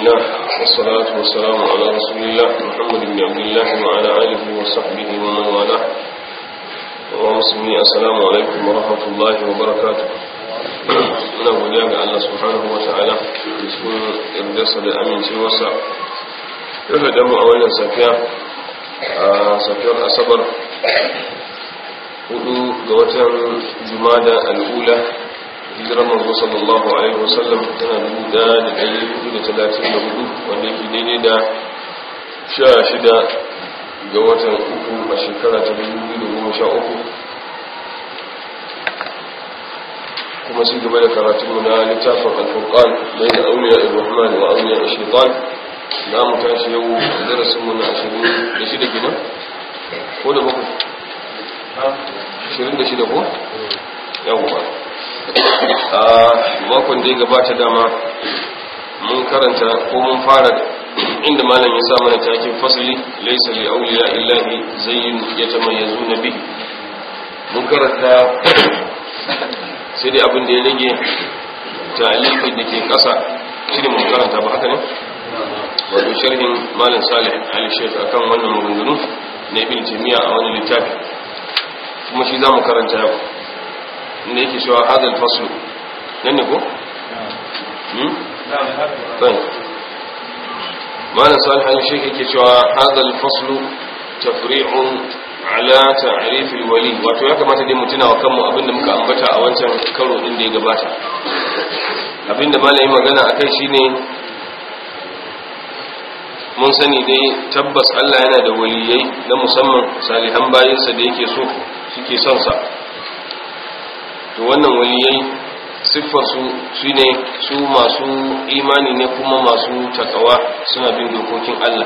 الله والصلاة والسلام على رسول الله محمد بن عبد الله وعلى آله وصحبه ومن والاه ومسلمي السلام عليكم ورحمة الله وبركاته muna godiya ga Allah subhanahu wa ta'ala cikin yardarsa da amincewarsa yau da mu a wannan safiya a safiyar asabar hudu ga watan jumada al'ula hijirar manzo sallallahu alaihi wasallam tana dubu da da ɗari hudu da talatin da hudu wanda yake daidai da sha shida ga watan uku a shekara ta dubu biyu da goma sha uku kuma su gaba da karatunmu na littafin alfurqan bai da auliya ibrahman wa auliya shaitan za mu tashi yau darasinmu na ashirin da shida kenan ko da bakwai ashirin da shida ko yawwa a makon da ya gabata dama mun karanta ko mun fara inda malam ya sa mana takin fasali laisa li auliya illahi zayyin yatamayyazu nabi mun karanta sai dai abin da ya rage talibi da ke kasa shi ne mun karanta ba haka ne wato sharhin malam salih ali sheikh akan wannan maganganu na ibn taymiya a wani littafi kuma shi za mu karanta yau inda yake cewa hadal faslu nan ne ko? ɗan malam salih al-sheikh yake cewa hadal faslu tafri'un ala ta'rifil wali wato ya kamata dai mu tuna wa kanmu abinda muka ambata a wancan karo din da ya gabata abinda malami magana akai shine mun sani dai tabbas Allah yana da waliyai na musamman salihan bayinsa da yake so suke son sa to wannan waliyai siffar su shine su masu imani ne kuma masu takawa suna bin dokokin Allah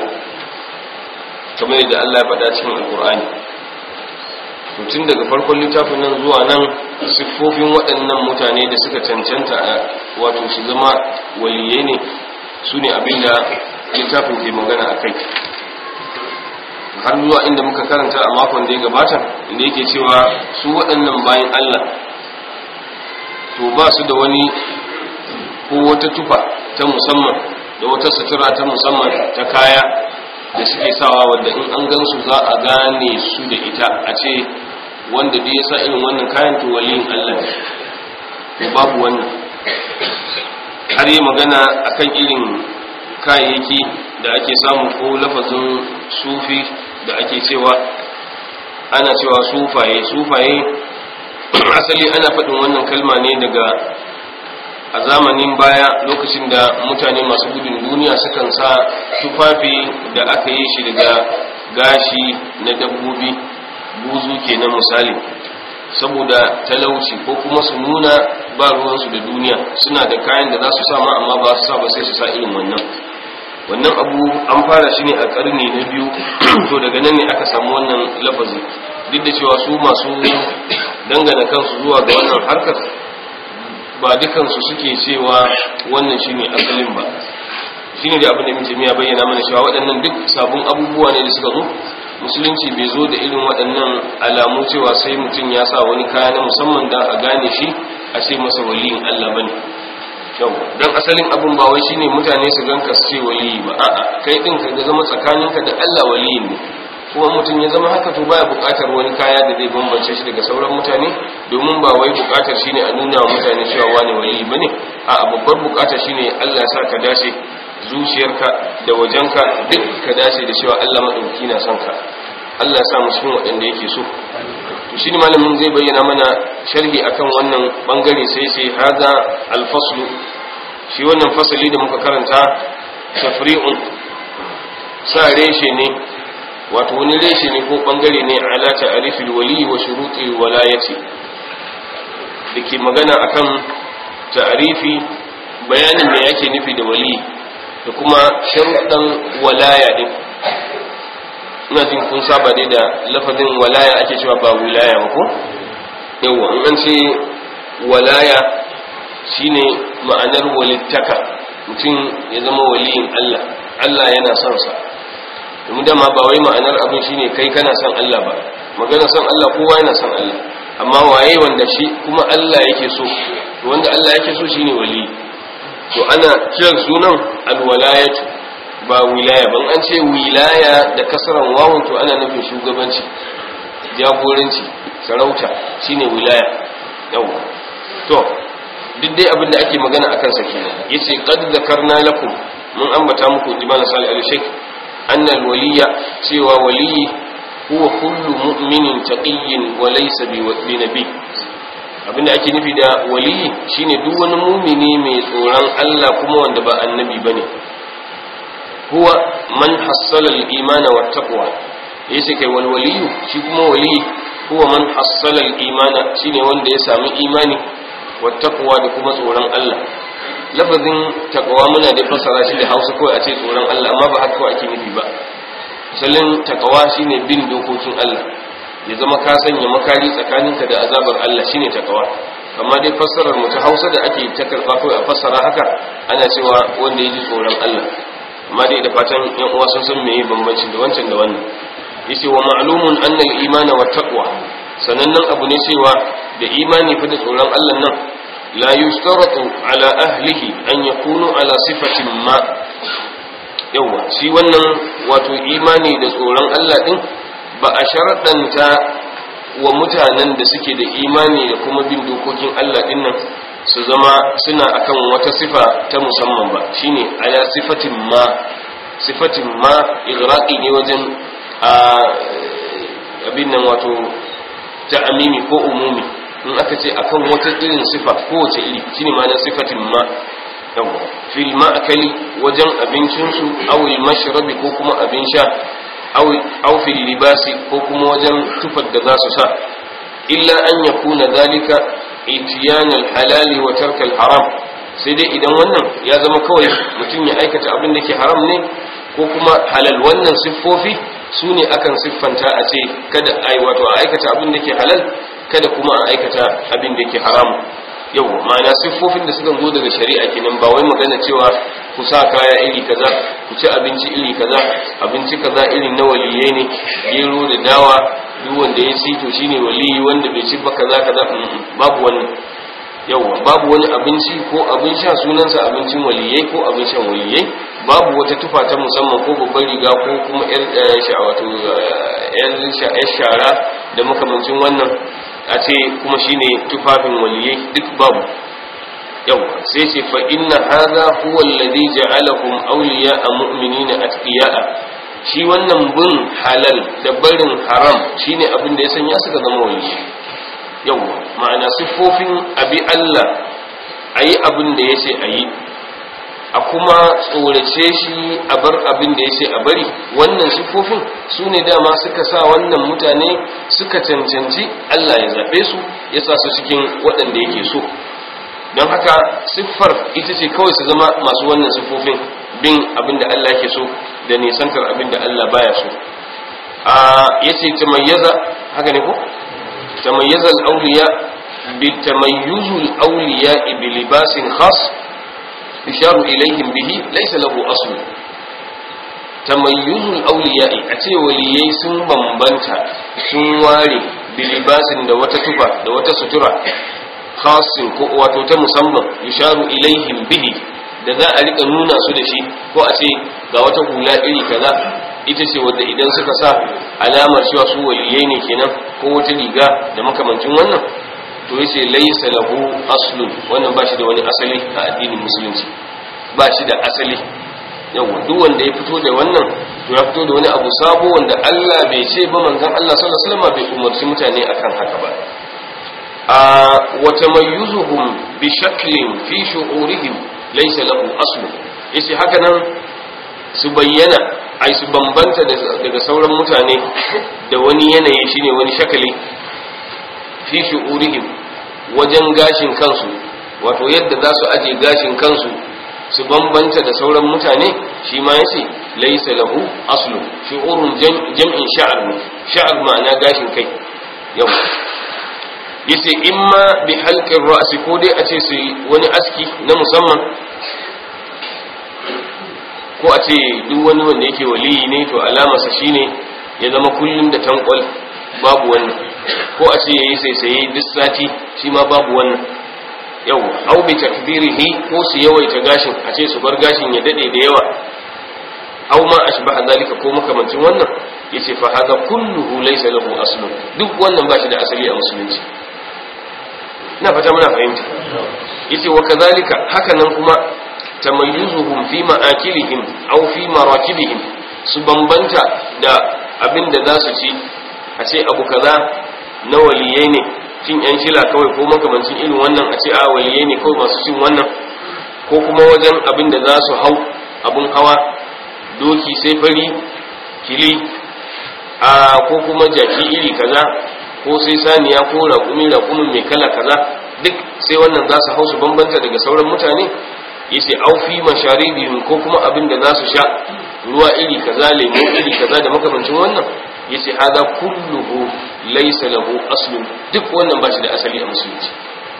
kamar yadda Allah ya faɗa cikin alkur'ani to tun daga farkon littafin nan zuwa nan siffofin waɗannan mutane da suka cancanta a wato su zama waliyai ne su ne abinda littafin ke magana a kai har zuwa inda muka karanta a makon da ya gabata inda yake cewa su waɗannan bayan Allah to ba su da wani ko wata tufa ta musamman da wata sutura ta musamman ta kaya da suke sawa wadda in an gansu za a gane su da ita a ce wanda da ya sa irin wannan kayan to waliyin Allah ne babu wannan har yi magana akan irin kayayyaki da ake samu ko lafazin sufi da ake cewa ana cewa sufaye sufaye asali ana faɗin wannan kalma ne daga a zamanin baya lokacin da mutane masu gudun duniya sukan sa tufafi da aka yi shi daga gashi na dabbobi buzu kenan misali saboda talauci ko kuma su nuna ba ruwansu da duniya suna da kayan da za su sama amma ba su sa ba sai su sa irin wannan wannan abu an fara shi ne a karni na biyu to daga nan ne aka samu wannan lafazi duk da cewa su masu dangana kansu zuwa ga wannan harkar ba dukansu suke cewa wannan shine asalin ba shine da abin da mutum ya bayyana mana cewa waɗannan duk sabon abubuwa ne da suka zo musulunci bai zo da irin waɗannan alamu cewa sai mutum ya sa wani kaya na musamman da a gane shi a ce masa waliyin Allah bane yau dan asalin abin ba wai shine mutane su ganka su ce waliyi ba a'a kai din ka ga zama tsakaninka da Allah waliyin ne kuma mutum ya zama haka to baya buƙatar wani kaya da zai bambance shi daga sauran mutane domin ba wai buƙatar shine a nuna wa mutane cewa wani waliyi bane a'a babbar buƙatar shine Allah ya sa ka dace zuciyarka da wajenka duk ka dace da cewa Allah madauki na son ka Allah ya sa mu cikin waɗanda yake so to shi ne malamin zai bayyana mana sharhi akan wannan bangare sai sai hada alfaslu shi wannan fasali da muka karanta tafri'un sa reshe ne wato wani reshe ne ko bangare ne ala ta'rifil wali wa shuruti walayati dake magana akan ta'rifi bayanin me yake nufi da wali da kuma sharuɗan walaya din ina jin kun saba dai da lafazin walaya ake cewa ba wilaya ba ko yawa in an ce walaya shine ma'anar walittaka mutum ya zama waliyin Allah Allah yana son sa domin dama ba wai ma'anar abin shine kai kana son Allah ba magana son Allah kowa yana son Allah amma waye wanda shi kuma Allah yake so wanda Allah yake so shine wali to ana kiran sunan alwalayatu ba wilaya ban an ce wilaya da kasaran wawun to ana nufin shugabanci jagoranci sarauta shine wilaya yawa to duk dai abin da ake magana akan sa kenan yace qad zakarna lakum mun ambata muku jibana salih al-shaykh anna al-waliya cewa waliyi huwa kullu mu'minin taqiyyin wa laysa bi nabi abinda ake nufi da waliyi shine duk wani mumini mai tsoron Allah kuma wanda ba annabi bane huwa man hassala al-iman wa taqwa yace kai wal waliyu shi kuma waliyi huwa man hassala al-iman shine wanda ya sami imani wa taqwa da kuma tsoron Allah lafazin taqwa muna da fasara shi da Hausa kawai a ce tsoron Allah amma ba haka ake nufi ba misalin taqwa shine bin dokokin Allah ya zama ka sanya makari tsakaninka da azabar Allah shine taqwa amma dai fassarar mu ta Hausa da ake ta karba kawai a fassara haka ana cewa wanda ya ji tsoron Allah amma dai da fatan yan uwa sun san meye bambancin da wancan da wannan yace wa ma'lumun anna al-imana wa taqwa sanannen abu ne cewa da imani fa da tsoron Allah nan la yustaratu ala ahlihi an yakunu ala sifatin ma yawa shi wannan wato imani da tsoron Allah din ba a sharadanta wa mutanen da suke da imani da kuma bin dokokin Allah din nan su zama suna akan wata sifa ta musamman ba shine ala sifatin ma sifatin ma igraqi ne wajen a abin nan wato ta'amimi ko umumi in aka ce akan wata irin sifa kowace iri shine ma na sifatin ma yawa fil ma'akali wajen abincinsu aw al mashrabi ko kuma abin sha aw aw fil libasi ko kuma wajen tufar da za su sa illa an yakuna zalika itiyan al halali wa tark al haram sai dai idan wannan ya zama kawai mutum ya aikata abin da ke haram ne ko kuma halal wannan siffofi su ne akan siffanta a ce kada a yi wato a aikata abin da ke halal kada kuma a aikata abin da ke haramu yau ma'ana siffofin da suka zo daga shari'a kenan ba wai magana cewa ku sa kaya iri kaza ku ci abinci iri kaza abinci kaza irin na waliyai ne gero da dawa duk wanda ya ci to shine waliyi wanda bai ci ba kaza kaza babu wannan yawa babu wani abinci ko abin sha sunansa abincin waliyai ko abin shan waliyai babu wata tufa ta musamman ko babbar riga ko kuma yar wato yar shara da makamancin wannan a ce kuma shine tufafin waliyai duk babu yau sai ce fa inna hadha huwa alladhi ja'alakum awliya'a mu'minina atqiya'a shi wannan bin halal da barin haram shine abin da ya sanya suka zama waliyai yau ma'ana siffofin abi Allah ayi abin da yace ayi a kuma tsorace shi a bar abin da ya ce a bari wannan siffofin su ne dama suka sa wannan mutane suka cancanci Allah ya zaɓe su ya sa su cikin waɗanda yake so don haka siffar ita ce kawai su zama masu wannan siffofin bin abin da Allah yake so da nisantar abin da Allah baya so a ya ce tamayyaza haka ne ko tamayyaza al-awliya bi tamayyuzul awliya bi libasin khas yusharu ilaihim bihi laysa lahu asl tamayyuzul awliya'i a ce waliyai sun bambanta sun ware bilibasin da wata tufa da wata sutura khasin ko wato ta musamman yusharu ilaihim bihi da za a rika nuna su da shi ko a ce ga wata hula iri kaza ita ce wadda idan suka sa alamar cewa su waliyai ne kenan ko wata riga da makamancin wannan to yace laysa lahu aslun wannan ba shi da wani asali a addinin musulunci ba shi da asali yawa duk wanda ya fito da wannan to ya fito da wani abu sabo wanda Allah bai ce ba manzon Allah sallallahu alaihi wasallam bai umarci mutane akan haka ba a wa tamayyuzuhum bi shaklin fi shu'urihim laysa lahu aslun yace haka nan su bayyana ai su bambanta daga sauran mutane da wani yanayi shine wani shakali fi shu'urihim wajen gashin kansu wato yadda za su aje gashin kansu su bambanta da sauran mutane shi ma yace laysa lahu aslu shu'urun jam'in sha'ar ne sha'ar ma'ana gashin kai yau yace imma bi halqin ra'si ko dai a ce su wani aski na musamman ko a ce duk wani wanda yake waliyi ne to alamarsa shine ya zama kullum da tankwal babu wannan ko a ce yayi saisaye duk sati shi ma babu wannan yau au bi takbirihi ko su yawaita gashin a ce su bar gashin ya dade da yawa au ma ashbaha zalika ko makamancin wannan yace fa hada kulluhu laysa lahu aslun duk wannan ba shi da asali a musulunci ina fata muna fahimta yace wa kadhalika haka nan kuma tamayyuzuhum fi ma'akilihim aw fi marakibihim su bambanta da abin da za su ci a ce abu kaza na waliyai ne cin yan shila kawai ko makamancin irin wannan a ce a waliyai ne kawai masu cin wannan ko kuma wajen abin da za su hau abin hawa doki sai fari kili a ko kuma jaki iri kaza ko sai saniya ko raƙumi raƙumin mai kala kaza duk sai wannan za su hau su bambanta daga sauran mutane yace aufi masharibihim ko kuma abin da za su sha ruwa iri kaza lemo iri kaza da makamancin wannan yace hada kulluhu laysa lahu aslun duk wannan ba shi da asali a musulunci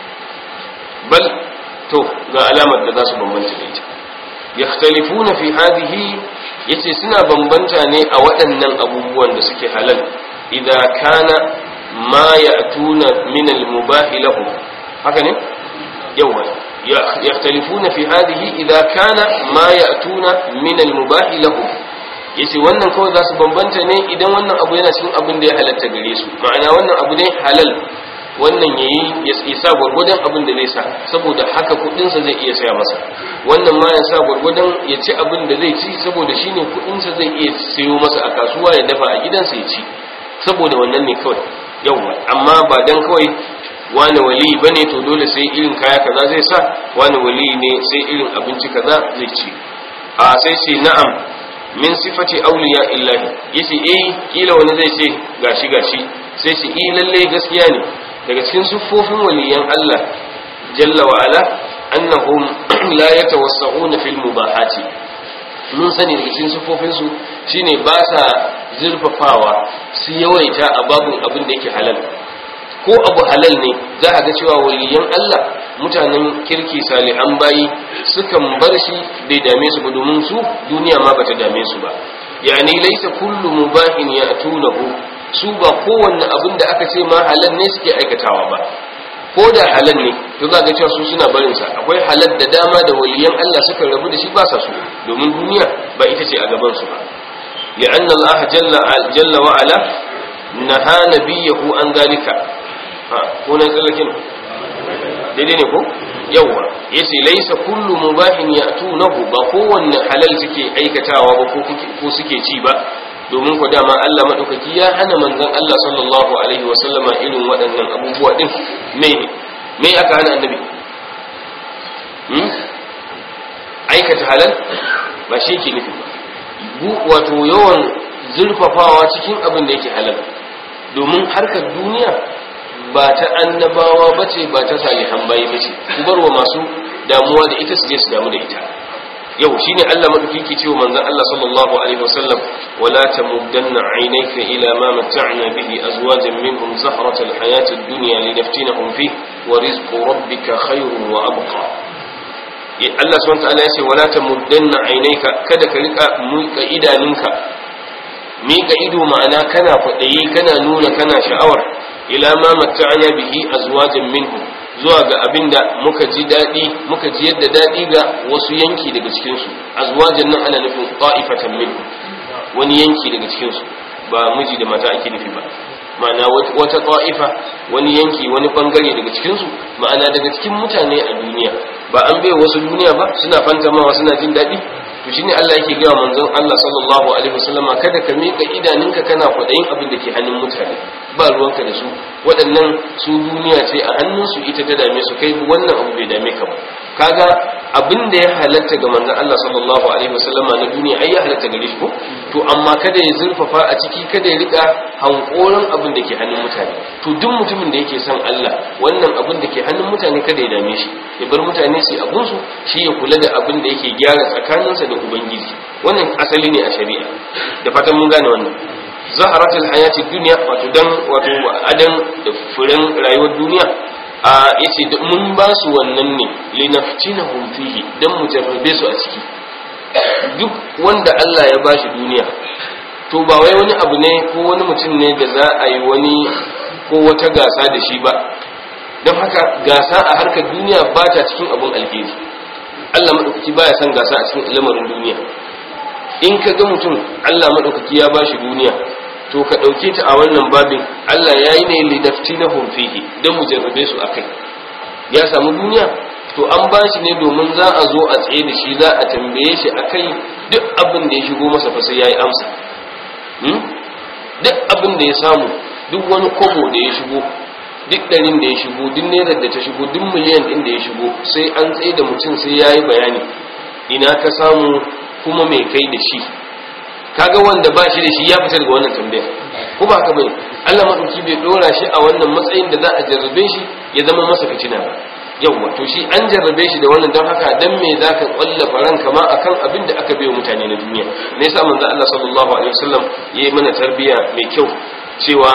bal to ga alamar da za su bambanta da ita yakhtalifuna fi hadhihi yace suna bambanta ne a waɗannan abubuwan da suke halal idan kana ma ya'tuna min al-mubah lahum haka ne yawa yakhtalifuna fi hadhihi idan kana ma ya'tuna min al-mubah lahum yace wannan kawai za su bambanta ne idan wannan abu yana cikin abin da ya halatta gare su ma'ana wannan abu ne halal wannan yayi ya isa gwargwadon abin da zai sa saboda haka kudinsa zai iya saya masa wannan ma ya sa gwargwadon ya ci abin da zai ci saboda shine kudinsa zai iya sayo masa a kasuwa ya dafa a gidansa ya ci saboda wannan ne kawai yawa amma ba dan kawai wani wali bane to dole sai irin kaya kaza zai sa wani wali ne sai irin abinci kaza zai ci a sai ce na'am min sifati awliya illahi yace eh kila wani zai ce gashi gashi sai ce eh lalle gaskiya ne daga cikin siffofin waliyan Allah jalla wa ala annahum la yatawassa'una fil mubahati mun sani daga cikin siffofin su shine ba sa zurfafawa su yawaita a babun abin da yake halal ko abu halal ne za a ga cewa waliyan Allah mutanen kirki salihan bayi sukan bar shi bai dame su ba domin su duniya ma bata dame su ba yani laysa kullu mubahin ya'tunahu su ba kowanne abin da aka ce ma halal ne suke aikatawa ba ko da halal ne to za ga cewa su suna barin sa akwai halal da dama da waliyan Allah suka rabu da shi ba sa su domin duniya ba ita ce a gaban su ba li'anna Allah jalla jalla wa ala naha nabiyahu an zalika ha ko na tsallakin daidai ne ko yawa yace laysa kullu mubahin ya'tunahu ba kowanne halal suke aikatawa ba ko suke ci ba domin ku dama Allah maɗaukaki ya hana manzon Allah sallallahu alaihi wa sallama irin waɗannan abubuwa ɗin me ne me aka hana annabi hmm? aikata halal ba shi ke nufi ba wato yawan zurfafawa cikin abin da yake halal domin harkar duniya ba ta annabawa ba ce ba ta salihan bayi ba ce ku bar wa masu damuwa da ita su je su damu da ita yau shine Allah madauki ke cewa manzon Allah sallallahu alaihi wasallam wala tamuddanna aynayka ila ma mata'na bihi azwajan minhum zahrata alhayati ad-dunya linaftinahum fi wa rizqu rabbika khayrun wa abqa Allah subhanahu wa ta'ala yace wala tamuddanna aynayka kada ka rika muka idaninka mika ido ma'ana kana kwadayi kana nuna kana sha'awar ila ma mata'na bihi azwajan minhum zuwa ga abin da muka ji daɗi muka ji yadda daɗi ga wasu yanki daga cikinsu azwajan nan ana nufin ta'ifatan min wani yanki daga cikinsu ba miji da mata ake nufi ba ma'ana wata ta'ifa wani yanki wani bangare daga cikinsu ma'ana daga cikin mutane a duniya ba an bai wasu duniya ba suna fantamawa suna jin daɗi to shine Allah yake gaya manzon Allah sallallahu alaihi wasallama kada ka mika idaninka kana kwadayin abin da ke hannun mutane ba ruwanka da su waɗannan su duniya ce a hannunsu ita ta dame su kai wannan abu bai dame ka ba kaga abin da ya halatta ga manzon Allah sallallahu alaihi wasallama na duniya ai ya halatta gare shi ko to amma kada ya zurfafa a ciki kada ya rika hankoran abin da ke hannun mutane to duk mutumin da yake son Allah wannan abin da ke hannun mutane kada ya dame shi ya bar mutane su abun su shi ya kula da abin da yake gyara tsakaninsa da ubangiji wannan asali ne a shari'a da fatan mun gane wannan zaharatul hayati dunya wato dan wato adan da furen rayuwar duniya a yace mun ba su wannan ne linaftinahum fihi dan mu jarrabe su a ciki duk wanda Allah ya bashi duniya to ba wai wani abu ne ko wani mutum ne da za a yi wani ko wata gasa da shi ba don haka gasa a harkar duniya ba ta cikin abun alheri Allah maɗaukaki baya son gasa a cikin lamarin duniya in ka ga mutum Allah maɗaukaki ya bashi duniya to ka ɗauke ta a wannan babin Allah ya yi ne lidafti na fihi don mu jarrabe su akai ya samu duniya to an ba shi ne domin za a zo a tsaye da shi za a tambaye shi akai duk abin da ya shigo masa fa sai ya yi amsa duk abin da ya samu duk wani kobo da ya shigo duk ɗarin da ya shigo duk naira da ta shigo duk miliyan ɗin da ya shigo sai an tsaye da mutum sai ya yi bayani ina ka samu kuma mai kai da shi kaga wanda ba shi da shi ya fita daga wannan tambaya ko ba haka bane Allah madauki bai dora shi a wannan matsayin da za a jarrabe shi ya zama masa fitina ba yawwa to shi an jarrabe shi da wannan don haka dan me zaka kwallafa ranka ma akan abin da aka bayo mutane na duniya me yasa manzo Allah sallallahu alaihi wasallam yayi mana tarbiya mai kyau cewa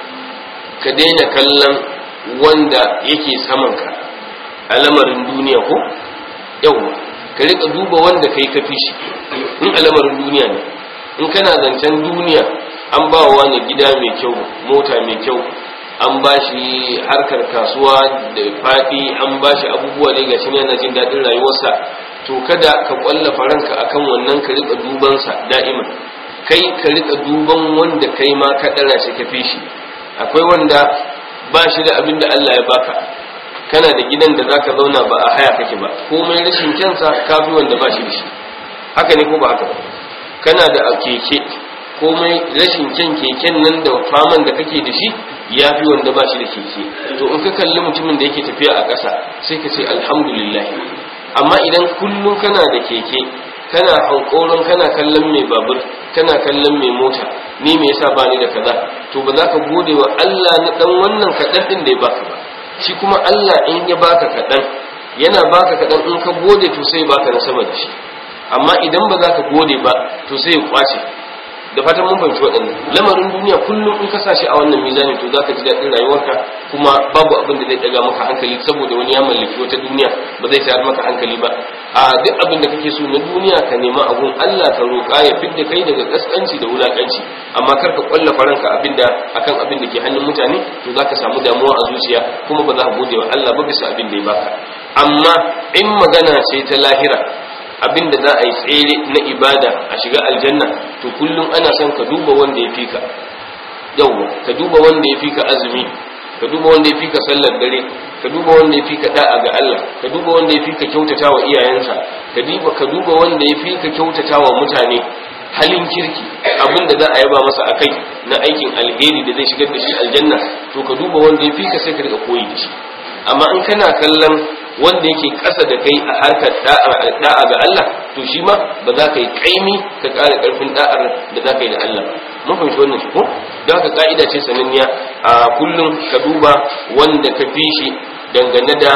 ka daina kallon wanda yake saman ka a lamarin duniya ko yawwa ka rika duba wanda kai ka fi shi in a lamarin duniya ne in kana zancen duniya an ba wa wani gida mai kyau mota mai kyau an ba shi harkar kasuwa da faɗi an ba shi abubuwa da gashi yana jin daɗin rayuwarsa to kada ka ƙwallafa ranka akan wannan ka rika dubansa da'iman kai ka rika duban wanda kai ma ka ɗara shi ka fi shi akwai wanda ba shi da abin da Allah ya baka kana da gidan da zaka zauna ba a haya kake ba komai rashin kyansa kafi wanda ba shi da shi haka ne ko ba haka ba kana da keke komai rashin kyan keken nan da faman da kake da shi ya fi wanda ba shi da keke to in ka kalli mutumin da yake tafiya a ƙasa sai ka ce alhamdulillah amma idan kullum kana da keke kana hankoron kana kallon mai babur kana kallon mai mota ni me yasa ba ni da kaza to ba za ka gode wa Allah na dan wannan kaɗan ɗin da ya baka ba shi kuma Allah in ya baka kaɗan yana baka kaɗan in ka gode to sai baka na sama da shi amma idan ba za ka gode ba to sai ya kwace da fatan mun fahimci waɗannan lamarin duniya kullum in ka sashi a wannan mizani to za ka ji daɗin rayuwarka kuma babu abin da zai ɗaga maka hankali saboda wani ya mallaki wata duniya ba zai tayar maka hankali ba a duk abin da kake so na duniya ka nema abun Allah ka roƙa ya fidda kai daga kaskanci da wulakanci amma kar ka kwalla faranka abin da akan abin da ke hannun mutane to za ka samu damuwa a zuciya kuma ba za ka gode wa Allah ba bisa abin da ya baka amma in magana ce ta lahira abinda za a yi tsere na ibada a shiga aljanna to kullum ana son ka duba wanda ya fika yawwa ka duba wanda ya fika azumi ka duba wanda ya fika sallar dare ka duba wanda ya fika da'a ga Allah ka duba wanda ya fika kyautata wa iyayensa ka duba ka duba wanda ya fika kyautata wa mutane halin kirki abinda za a yaba masa akai na aikin alheri da zai shigar da shi aljanna to ka duba wanda ya fika sai ka riga koyi da shi amma in kana kallon wanda yake ƙasa da kai a harkar da'a ga Allah to shi ma ba za ka yi kaimi ka ƙara ƙarfin da'ar da za ka yi da Allah mun fahimci wannan shi ko don haka ka'ida ce sananniya a kullum ka duba wanda ka fi shi dangane da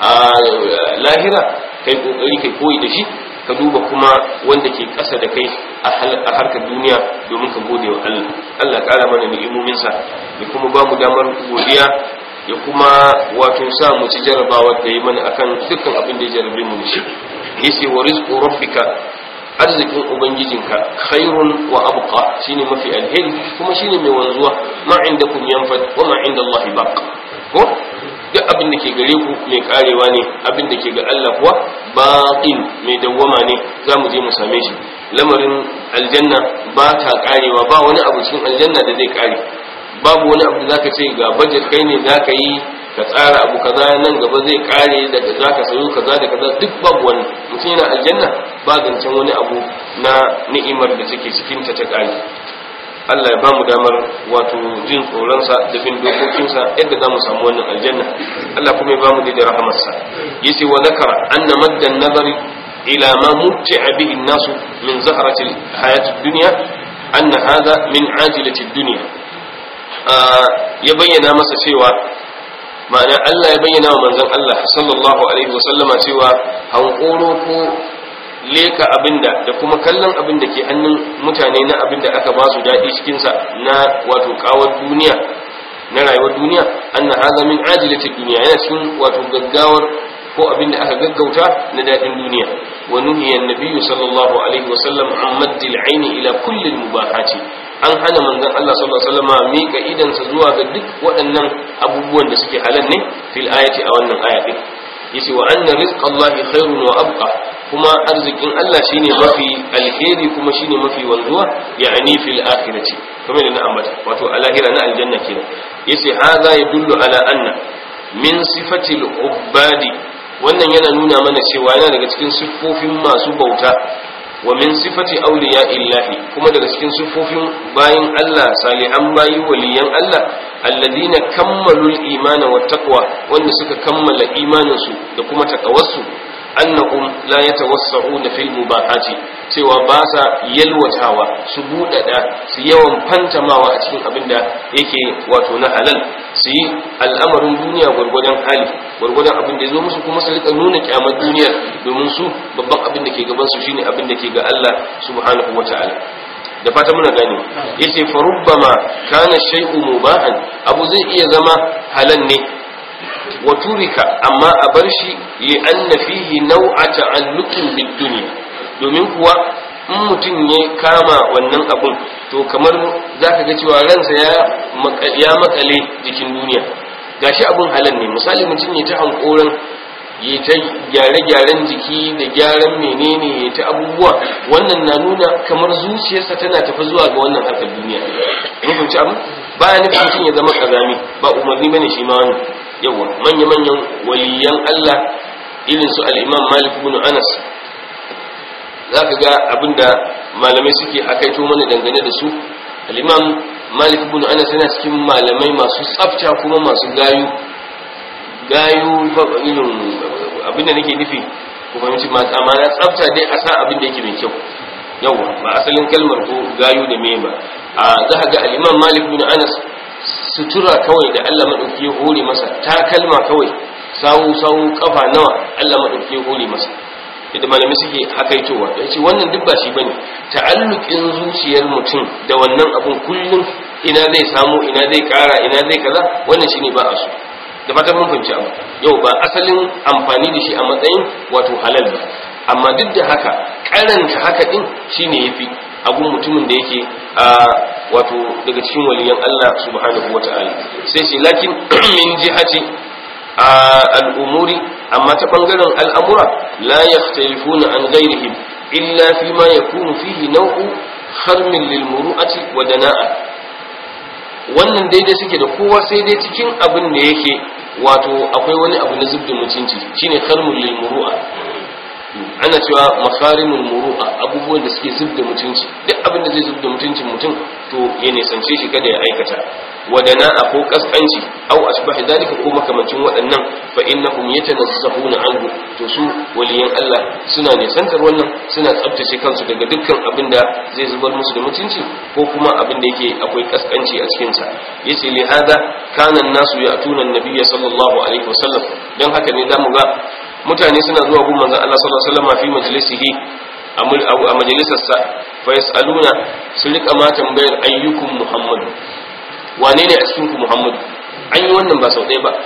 lahira kai kokari kai koyi da shi ka duba kuma wanda ke ƙasa da kai a harkar duniya domin ka gode wa Allah Allah ƙara mana ni'imominsa ya kuma ba mu damar godiya ya kuma wato sa mu ci jarabawa da yi mana akan dukkan abin da ya jarabe mu shi yace wa rizqu rabbika arzikin ubangijinka khairun wa abqa shine mafi alheri kuma shine mai wanzuwa ma indakum yanfad wa ma inda Allah baq ko duk abin da ke gare ku mai karewa ne abin da ke ga Allah kuwa baqin mai dawwama ne za mu je mu same shi lamarin aljanna ba ta karewa ba wani abu cikin aljanna da zai kare babu wani abu da zaka ce ga budget kai ne zaka yi ka tsara abu kaza nan gaba zai kare daga zaka sayo kaza da kaza duk babu wani mutum yana aljanna ba zancen wani abu na ni'imar da take cikin ta ta kare Allah ya bamu damar wato jin tsoronsa da bin dokokinsa yadda za mu samu wannan aljanna Allah kuma ya bamu da rahamarsa yace wa zakara anna maddan nazari ila ma mutti'a bihi an-nasu min zahrati al-hayati ad-dunya anna hadha min ajilati ad-dunya ya bayyana masa cewa ma'ana Allah ya bayyana wa manzon Allah sallallahu alaihi wasallama cewa hankoro ko leka abinda da kuma kallon abinda ke hannun mutane na abinda aka ba su daɗi cikinsa na wato kawar duniya na rayuwar duniya anna hadha min ajilati duniya yana cikin wato gaggawar ko abinda aka gaggauta na daɗin duniya wa nuhiya an-nabiy sallallahu alaihi wasallam an maddil aini ila kulli al-mubahati an hana manzon Allah sallallahu alaihi wasallam mika idan sa zuwa ga duk waɗannan abubuwan da suke halal ne fil ayati a wannan aya din yace wa anna rizqallahi khairun wa abqa kuma arzikin Allah shine mafi alheri kuma shine mafi wanzuwa ya'ani fil akhirati kamar da na ambata wato a lahira na aljanna kenan yace hadha yadullu ala anna min sifatil ubadi wannan yana nuna mana cewa yana daga cikin siffofin masu bauta wa min sifati awliya illahi kuma daga cikin siffofin bayin Allah salihan bayi waliyan Allah alladina kammalul imana wa taqwa wanda suka kammala imanin su da kuma takawarsu annahum la yatawassa'una fil mubahati cewa ba sa yalwatawa su budada su yawan fantamawa a cikin abin da yake wato na halal su yi al'amarin duniya gwargwadon hali gwargwadon abin da ya zo musu kuma su rika nuna kyamar duniyar domin su babban abin da ke gaban su shine abin da ke ga Allah subhanahu wata'ala da fata muna gane yace fa rubbama kana shay'u mubahan abu zai iya zama halal ne wa turika amma a bar shi li anna fihi naw'a ta'alluqin bid dunya domin kuwa in mutum ya kama wannan abun to kamar zaka ga cewa ransa ya ya makale jikin duniya gashi abun halal ne misali mutum ya ta hankoran ya ta gyare-gyaren jiki da gyaran menene ya ta abubuwa wannan na nuna kamar zuciyarsa tana tafi zuwa ga wannan harkar duniya in fahimci abu baya nufin mutum ya zama kazami ba umarni bane shi ma wannan yawa manya-manyan waliyan Allah irin su al-Imam Malik ibn Anas zaka ga abinda malamai suke akaito mana dangane da su al-Imam Malik ibn Anas yana cikin malamai masu tsafta kuma masu gayu gayu irin abinda nake nufi ko fahimci ma amana tsafta dai a sa abin da yake mai kyau yawa ba asalin kalmar ko gayu da me ba a za ga al-Imam Malik ibn Anas sutura kawai da Allah madauki ya hore masa ta kalma kawai sawu sawu kafa nawa Allah madauki ya hore masa da malami suke hakaitowa da yace wannan duk ba shi bane ta'alluqin zuciyar mutum da wannan abun kullum ina zai samu ina zai kara ina zai kaza wannan shine ba a so da fatan mun fahimci abu yau ba asalin amfani da shi a matsayin wato halal ba amma duk da haka karanta haka din shine yafi abun mutumin da yake a wato daga cikin waliyan Allah subhanahu wata'ala sai shi lakin min jihati al'umuri amma ta bangaren al'amura la yakhtalifuna an ghairihim illa fi ma yakunu fihi naw'u kharmin lil muru'ati wa dana'a wannan daidai suke da kowa sai dai cikin abin da yake wato akwai wani abu na zubda mutunci shine kharmul lil muru'a ana cewa makarimul muru'a abubuwan da suke zubda mutunci duk abin da zai zubda mutuncin mutum to ya nisance shi kada ya aikata wadana ko kaskanci au asbahi dalika ko makamancin waɗannan fa innahum yatanazzahuna anhu to su waliyan Allah suna nisantar wannan suna tsabtace kansu daga dukkan abin da zai zubar musu da mutunci ko kuma abin da yake akwai kaskanci a cikin sa yace li hada kana an-nasu ya'tuna an-nabiyya sallallahu alaihi wasallam dan haka ne zamu ga mutane suna zuwa gun manzon Allah sallallahu alaihi wasallam fi majlisihi a majalisarsa fa yasaluna su rika ma tambayar ayyukum muhammad wane ne a cikin ku muhammad an yi wannan ba sau ɗaya ba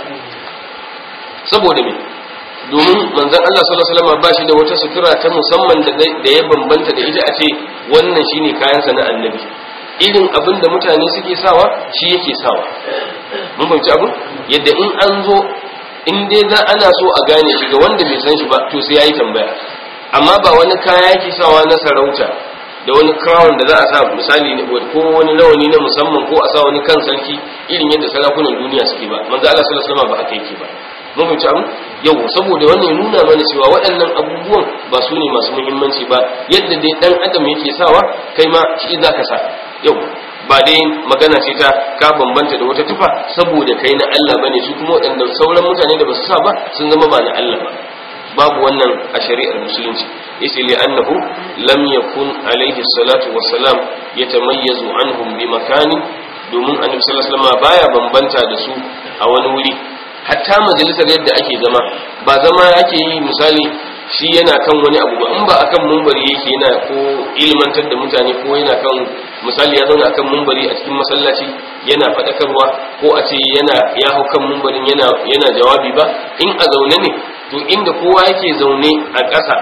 saboda me domin manzon Allah sallallahu alaihi wasallam ba shi da wata sutura ta musamman da ya bambanta da ita a ce wannan shine kayansa na annabi irin abin da mutane suke sawa shi yake sawa mun fahimci abin yadda in an zo in dai za ana so a gane shi ga wanda bai san shi ba to sai yayi tambaya amma ba wani kaya yake sawa na sarauta da wani crown da za a sa misali ne ko wani rawani na musamman ko a sa wani kan sarki irin yadda sarakunan duniya suke ba manzo Allah sallallahu alaihi wasallam ba haka yake ba mun fahimci abu yau saboda wannan ya nuna mana cewa waɗannan abubuwan ba su ne masu muhimmanci ba yadda dai dan adam yake sawa kai ma shi zaka sa yau ba dai magana ce ta ka bambanta da wata tufa saboda kai na Allah bane su kuma waɗanda sauran mutane da ba su sa ba sun zama ba na Allah ba babu wannan a shari'ar musulunci yace li annahu lam yakun alaihi salatu wassalam yatamayyazu anhum bi makani domin annabi sallallahu alaihi wasallam baya bambanta da su a wani wuri hatta majalisar yadda ake zama ba zama ake yi misali shi yana kan wani abu ba in ba akan mumbari yake yana ko ilmantar da mutane ko yana kan misali ya zauna akan mumbari a cikin masallaci yana faɗakarwa ko a ce yana ya hau kan mumbarin yana yana jawabi ba in a zaune ne to inda kowa yake zaune a ƙasa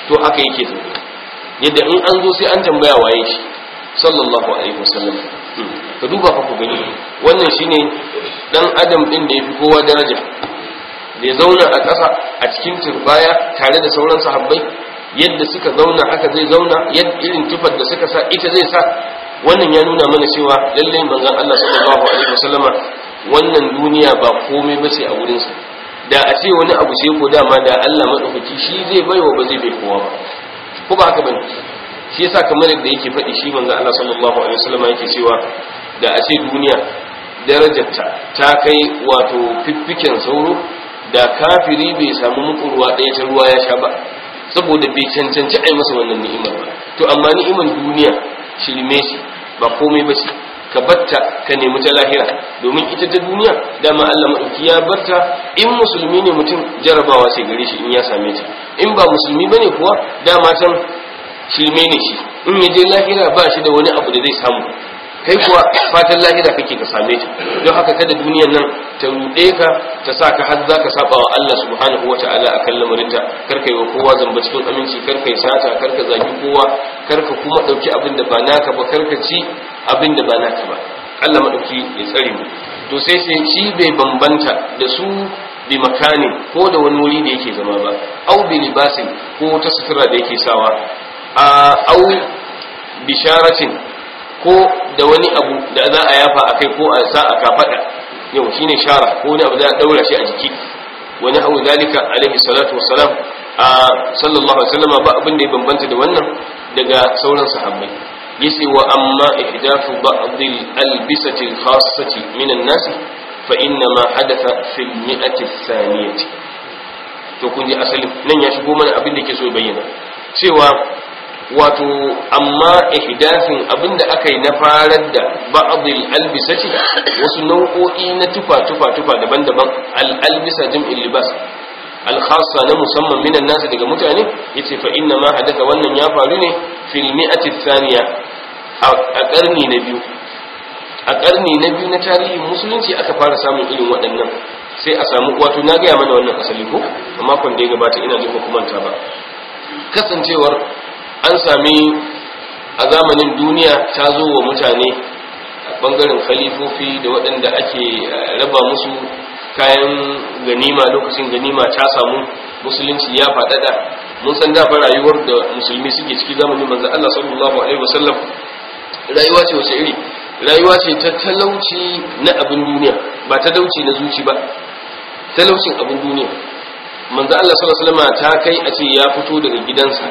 to haka yake zaune yadda in an zo sai an tambaya waye shi sallallahu alaihi wasallam ka duba fa ku gani wannan shine dan adam din da yafi kowa daraja da ya zauna a ƙasa a cikin turbaya tare da sauran sahabbai yadda suka zauna haka zai zauna yadda irin tufar da suka sa ita zai sa wannan ya nuna mana cewa lallai manzon Allah sallallahu alaihi wasallama wannan duniya ba komai ba ce a wurinsa da a ce wani abu sai ko dama da Allah madaukaki shi zai baiwa ba zai bai kowa ba ko ba haka bane shi yasa kamar yadda yake faɗi shi manzon Allah sallallahu alaihi wasallama yake cewa da a ce duniya darajarta ta kai wato fiffiken sauro da kafiri bai samu muku ruwa ɗaya ta ruwa ya sha ba saboda bai cancanci a yi masa wannan ni'imar ba to amma ni'imar duniya shirme shi ba komai ba ce ka batta ka nemi ta lahira domin ita ta duniya dama Allah maɗauki ya barta in musulmi ne mutum jarabawa sai gare shi in ya same ta in ba musulmi bane kuwa dama can shirme ne shi in ya je lahira ba shi da wani abu da zai samu kai kuwa fatan lahira kake ka same ta don haka kada duniyar nan ta ruɗe ka ta sa ka har za ka saba wa Allah subhanahu wa ta'ala a kan lamarinta kar ka yi wa kowa zamba cikin aminci kar ka yi sata kar ka zagi kowa kar ka kuma ɗauki abin da ba naka ba kar ka ci abin da ba naka ba Allah maɗauki ya tsare mu to sai sai shi bai bambanta da su bi makani ko da wani wuri da yake zama ba au bi libasin ko ta sutura da yake sawa a au bisharatin ko da wani abu da za a yafa a kai ko a sa a kafada yau shine shara ko wani abu da a daura shi a jiki wani hau zalika alaihi salatu wassalam a sallallahu alaihi wasallam ba abin da ya bambanta da wannan daga sauran sahabbai yace wa amma ihdathu ba'd al-albisati al-khassati min an-nas fa inna ma hadatha fi al-mi'ati ath-thaniyati to kun ji asali nan ya shigo mana abin da yake so ya bayyana cewa wato amma ihdathin abinda aka yi na farar da ba'dil albisati wasu nau'o'i na tufa tufa tufa daban-daban al-albisa jam'il libas al-khassa na musamman minan nasu daga mutane yace fa inna ma hadatha wannan ya faru ne fil mi'ati thaniya a karni na biyu a karni na biyu na tarihin musulunci aka fara samun irin waɗannan sai a samu wato na gaya mana wannan asali ko a makon da ya gabata ina jin hukumanta ba kasancewar an sami a zamanin duniya ta zo wa mutane a bangaren khalifofi da waɗanda ake raba musu kayan ganima lokacin ganima ta samu musulunci ya faɗaɗa mun san dafa rayuwar da musulmi suke ciki zamanin manzo Allah sallallahu alaihi wasallam rayuwa ce wace iri rayuwa ce ta talauci na abin duniya ba talauci na zuci ba talaucin abin duniya manzo Allah sallallahu alaihi wasallam ta kai a ce ya fito daga gidansa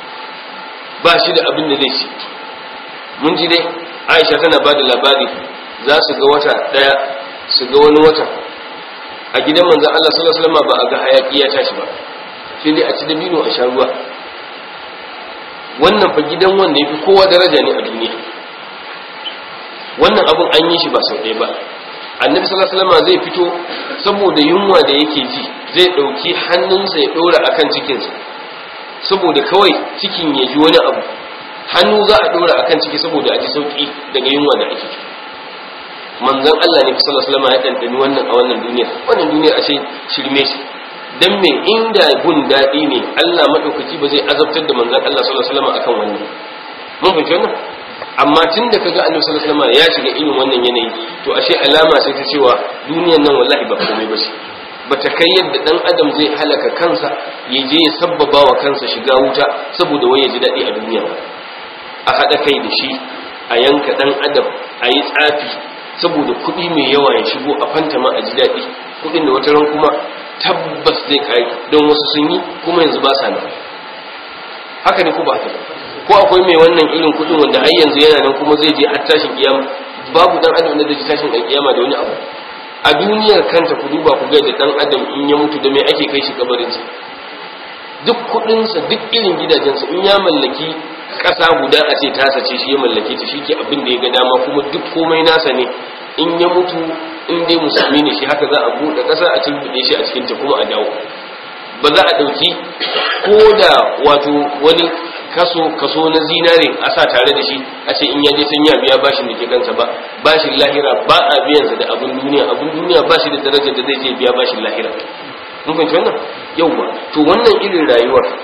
ba shi da abin da zai ci mun ji dai aisha tana ba da labari za su ga wata daya su ga wani wata a gidan manzan Allah sallallahu alaihi wasallam ba a ga hayaki ya tashi ba sai dai a ci dabino a sha ruwa wannan fa gidan wanda yafi kowa daraja ne a duniya wannan abun an yi shi ba sau ɗaya ba annabi sallallahu alaihi wasallam zai fito saboda yunwa da yake ji zai ɗauki hannunsa ya ɗora akan cikinsa saboda kawai cikin ya ji wani abu hannu za a dora akan ciki saboda a ji sauki daga yunwa da ake manzon Allah ne sallallahu alaihi wasallam ya dandani wannan a wannan duniya wannan duniya ashe shirme shi dan me inda gun dadi ne Allah madaukaki ba zai azabtar da manzon Allah sallallahu alaihi wasallam akan wannan mun fahimci wannan amma tun da kaga annabi sallallahu alaihi wasallam ya shiga irin wannan yanayi to ashe alama sai ta cewa duniyar nan wallahi ba komai ba ce bata kai yadda dan adam zai halaka kansa ya je ya sabbaba wa kansa shiga wuta saboda wai ya ji daɗi a duniya a haɗa kai da shi a yanka dan adam a yi tsafi saboda kuɗi mai yawa ya shigo a fantama a ji daɗi kuɗin da wata ran kuma tabbas zai kai don wasu sun yi kuma yanzu ba sa nan haka ne ko ba haka ko akwai mai wannan irin kuɗin wanda har yanzu yana nan kuma zai je har tashin kiyama babu dan adam da zai tashin kiyama da wani abu a duniyar kanta ku duba ku ga da dan adam in ya mutu da mai ake kai shi kabarinsa duk kudinsa duk irin gidajensa in ya mallaki ƙasa guda a ce tasa ce shi ya mallake ta shi ke abin da ya ga dama kuma duk komai nasa ne in ya mutu in dai musulmi ne shi haka za a buɗe ƙasa a cikin shi a cikin ta kuma a dawo ba za a ɗauki ko da wato wani kaso kaso na zinare a sa tare da shi a ce in ya je sun ya biya bashin da ke kansa ba bashin lahira ba a biyansa da abin duniya abin duniya ba shi da darajar da zai je biya bashin lahira mun fahimci wannan yauwa to wannan irin rayuwar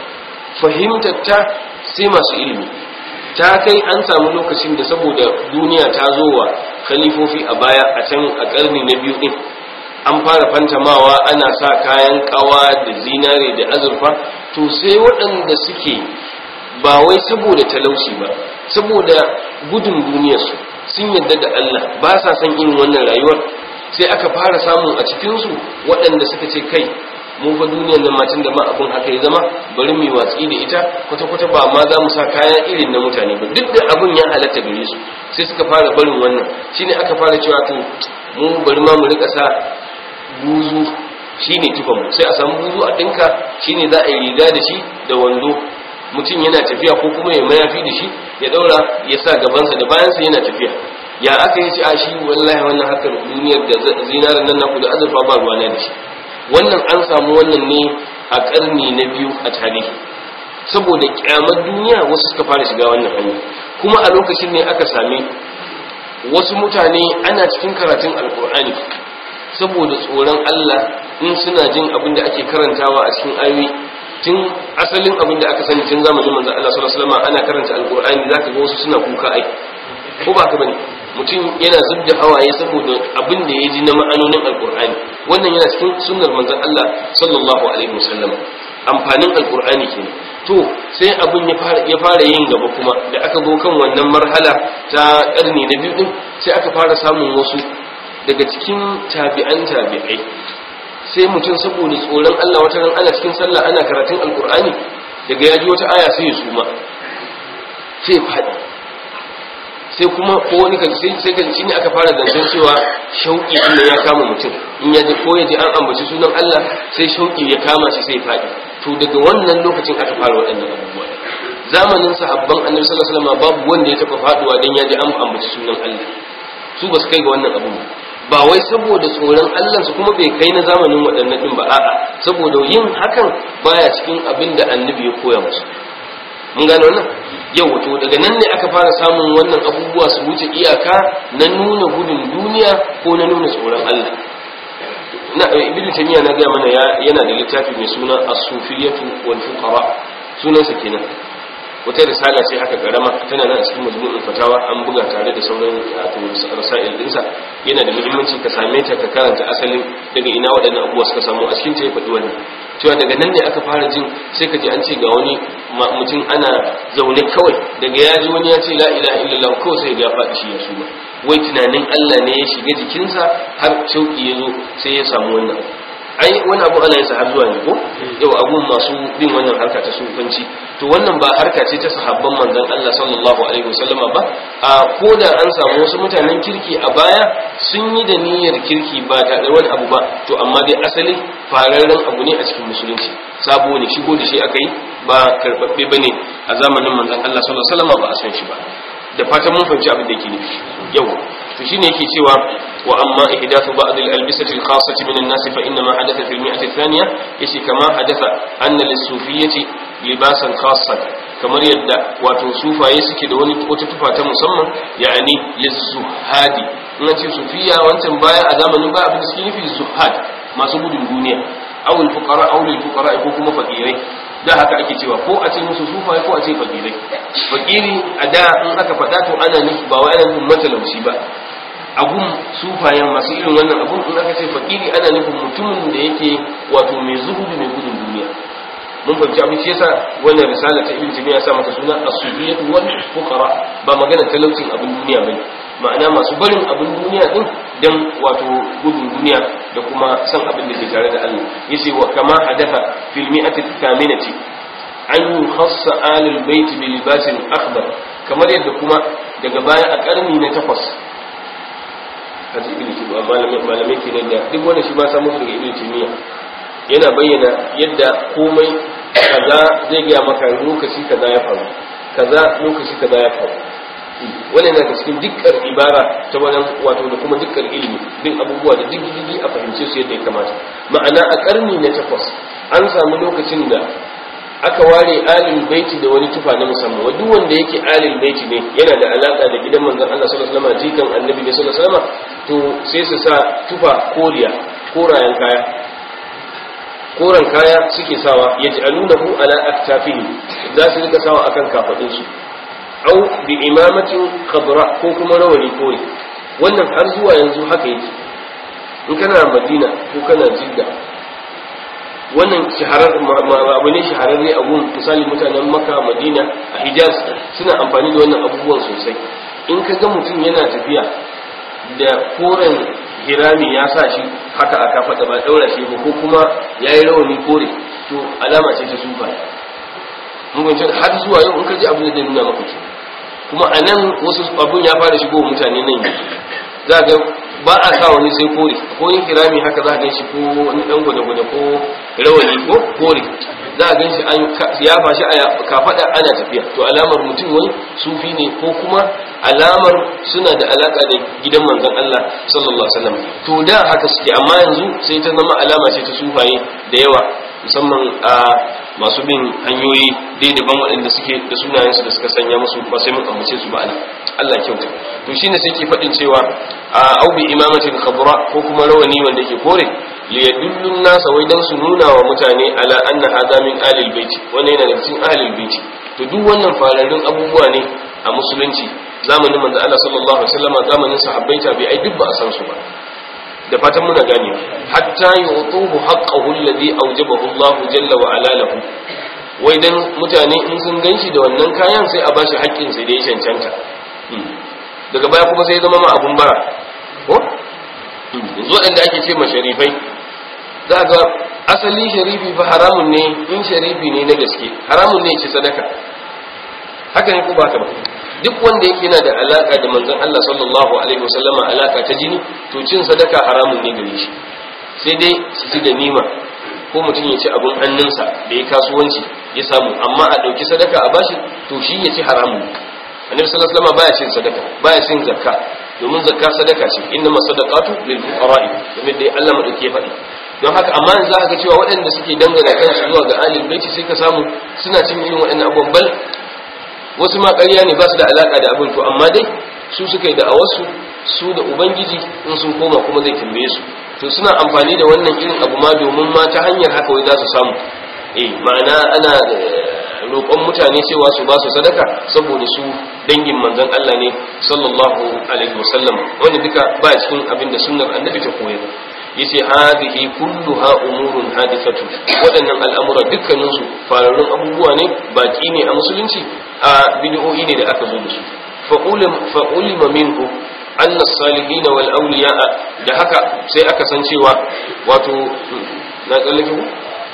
fahimtar ta sai masu ilimi ta kai an samu lokacin da saboda duniya ta zo wa khalifofi a baya a can a karni na biyu din an fara fantamawa ana sa kayan kawa da zinare da azurfa to sai waɗanda suke ba wai saboda talauci ba saboda gudun duniyarsu sun yadda da Allah ba sa son irin wannan rayuwar sai aka fara samun a cikinsu waɗanda suka ce kai mu fa duniyar nan macin da ma abun haka ya zama bari mu watsi da ita kwata-kwata ba ma za mu sa kaya irin na mutane ba duk da abun ya halatta gare su sai suka fara barin wannan shine aka fara cewa to mu bari ma mu rika sa buzu shine tufan mu sai a samu buzu a dinka shine za a yi riga da shi da wando mutum yana tafiya ko kuma ya mayafi da shi ya daura ya sa gabansa da bayansa yana tafiya ya aka yi ci a shi wallahi wannan harkar duniyar da zinarin nan naku da azurfa ba ruwa na da shi wannan an samu wannan ne a karni na biyu a tarihi saboda kyamar duniya wasu suka fara shiga wannan hanya kuma a lokacin ne aka sami wasu mutane ana cikin karatun alkur'ani saboda tsoron Allah in suna jin abin da ake karantawa a cikin ayoyi tun asalin abin da aka sani tun zamanin manzon Allah sallallahu alaihi wasallam ana karanta alkur'ani zaka ga wasu suna kuka ai ko ba ka bane mutum yana zubda hawaye saboda abin da ya ji na ma'anonin alkur'ani wannan yana cikin sunnar manzon Allah sallallahu alaihi wasallam amfanin alkur'ani kenan to sai abin ya fara ya fara yin gaba kuma da aka zo kan wannan marhala ta karni na biyu din sai aka fara samun wasu daga cikin tabi'an tabi'ai sai mutum saboda tsoron Allah wata ran ana cikin sallah ana karatun alkur'ani daga ya ji wata aya sai ya suma sai faɗi sai kuma ko wani kan sai sai kan shine aka fara zancen cewa shauki din ya kama mutum in ya ji ko ya ji an ambaci sunan Allah sai shauki ya kama shi sai faɗi to daga wannan lokacin aka fara waɗannan abubuwa zamanin sahabban annabi sallallahu alaihi wasallam babu wanda ya taba faduwa dan ya ji an ambaci sunan Allah su ba su kai ga wannan abu ba wai saboda tsoron Allah su kuma bai kai na zamanin waɗannan din ba a'a saboda yin hakan baya cikin abin da annabi ya koya musu mun gane wannan yau wato daga nan ne aka fara samun wannan abubuwa su wuce iyaka na nuna gudun duniya ko na nuna tsoron Allah na ibnu taymiya na ga mana yana da littafi mai suna as-sufiyatu wal fuqara sunansa kenan wata risala ce haka karama tana nan a cikin majmu'ul fatawa an buga tare da sauran rasail dinsa yana da muhimmanci ka same ta ka karanta asalin daga ina waɗannan abubuwa suka samu a cikin ta ya faɗi wannan cewa daga nan ne aka fara jin sai ka ji an ce ga wani mutum ana zaune kawai daga ya ji wani ya ce la ilaha illallah kawai sai ya faɗi shi ya suma wai tunanin Allah ne ya shiga jikinsa har shauki ya zo sai ya samu wannan ai wani abu ana yin har zuwa ne ko yau abun masu bin wannan harka ta sufanci to wannan ba harka ce ta sahabban manzon Allah sallallahu alaihi wasallama ba a koda an samu wasu mutanen kirki a baya sun yi da niyyar kirki ba tare da wani abu ba to amma dai asali fararren abu ne a cikin musulunci sabo ne shigo da shi aka yi ba karbabbe bane a zamanin manzon Allah sallallahu alaihi wasallama ba a san shi ba da fatan mun fahimci abin da yake nufi yau to shine yake cewa wa amma ihdathu ba'd al-albisati al-khassati min an-nas fa inna ma hadatha fi al-mi'ati ath-thaniya yace kama hadatha anna lis-sufiyyati libasan khassan kamar yadda wato sufaye suke da wani wata tufa ta musamman ya'ani liz-zuhadi in ce sufiya wancan baya a zamanin ba abin da suke nufi zuhad masu gudun duniya aw al-fuqara aw lil-fuqara ko kuma fakirai da haka ake cewa ko a ce musu sufaye ko a ce fakirai fakiri a da in aka faɗa to ana nufi ba wai ana nufin matalauci ba abun sufayen masu irin wannan abun in aka ce fakiri ana nufin mutumin da yake wato mai zuhudu mai gudun duniya mun fahimci abin shi yasa wannan risala ta ibn taymiya sa mata suna as-sufiyatu wal fuqara ba magana talaucin abin duniya bane ma'ana masu barin abin duniya din dan wato gudun duniya da kuma san abin da ke tare da Allah yace wa kama hadatha fil mi'ati thaminati an yukhassa alul bait bi libasin akhdar kamar yadda kuma daga baya a karni na takwas kaji ibn taymiya malamai malamai kenan da duk wanda shi ba samu daga ibn taymiya yana bayyana yadda komai kaza zai gaya maka lokaci kaza ya faru kaza lokaci kaza ya faru wannan yana cikin dukkan ibara ta wajen wato da kuma dukkan ilimi bin abubuwa da diggigi a fahimce su yadda ya kamata ma'ana a karni na takwas an samu lokacin da aka ware alil baiti da wani tufa na musamman wa duk wanda yake alil baiti ne yana da alaka da gidan manzon Allah sallallahu alaihi wasallam jikan annabi ne sallallahu alaihi wasallam to sai su sa tufa koriya korayen kaya koren kaya suke sawa yaj'alunahu ala aktafihi za su rika sawa akan kafadun su au bi imamatin khadra ko kuma rawani kore wannan har zuwa yanzu haka yake in kana madina ko kana jidda wannan shaharar abu ne shahararre a gun misali mutanen maka madina a hijaz suna amfani da wannan abubuwan sosai in ka ga mutum yana tafiya da koren hirami ya sa shi haka aka faɗa ba ɗaura shi ba ko kuma ya yi rawani kore to alama ce ta sufa mun har zuwa yau in ka ji abin da zai nuna maka ke kuma a nan wasu abun ya fara shigo mutane nan za ga ba a sa wani sai kore ko yin kirami haka za a gan shi ko wani dan gwada-gwada ko rawani ko kore za a gan shi an ya fashi a kafada ana tafiya to alamar mutum wani sufi ne ko kuma alamar suna da alaka da gidan manzon Allah sallallahu alaihi wasallam to da haka suke amma yanzu sai ta zama alama ce ta sufaye da yawa musamman a masu bin hanyoyi dai daban waɗanda suke da sunayensu da suka sanya musu ba sai mun ambace su ba Allah kyauta to shine sai ke faɗin cewa a au bi imamatin khabra ko kuma rawani wanda yake kore li yadullu nasa wai dan su nuna wa mutane ala anna hadha min ahlil bait wannan yana daga cikin ahlil bait to duk wannan fararrun abubuwa ne a musulunci zamanin manzo Allah sallallahu alaihi wasallam zamanin sahabbai tabi'ai duk ba a san su ba da fatan muna gane hatta yutuhu haqqahu alladhi awjabahu Allah jalla wa ala lahu wai dan mutane in sun ganshi da wannan kayan sai a bashi haƙƙin sai da ya cancanta daga baya kuma sai zama ma abun bara ko yanzu waɗanda ake ce ma sharifai za ga asali sharifi fa haramun ne in sharifi ne na gaske haramun ne ci sadaka haka ne ko ba ka ba duk wanda yake yana da alaka da manzon Allah sallallahu alaihi wasallama alaka ta jini to cin sadaka haramun ne gare shi sai dai su ci ganima ko mutum ya ci abun hannunsa da ya kasuwanci ya samu amma a ɗauki sadaka a bashi to shi ya ci haramun annabi sallallahu alaihi wasallama baya cin sadaka baya cin zakka domin zakka sadaka ce inna masadaqatu lil fuqara'i kamar da Allah madauki ya faɗi don haka amma yanzu za ka ga cewa waɗanda suke dangana kansu zuwa ga alil baiti sai ka samu suna cin irin waɗannan abubuwan bal wasu ma ƙarya ne ba su da alaƙa da abin to amma dai su suka yi da awarsu su da ubangiji in sun koma kuma zai tambaye su to suna amfani da wannan irin abu ma domin ma ta hanyar haka wai za su samu eh ma'ana ana roƙon mutane cewa su ba su sadaka saboda su dangin manzon Allah ne sallallahu alaihi wasallam wanda duka ba cikin abin da sunnar annabi ta koyar yace hadhihi kulluha umurun hadithatu waɗannan al'amura dukkanin su fararrun abubuwa ne baki ne a musulunci a bid'o'i ne da aka zo da su fa ulima minhu anna as-salihin wal awliya da haka sai aka san cewa wato na tsallake ku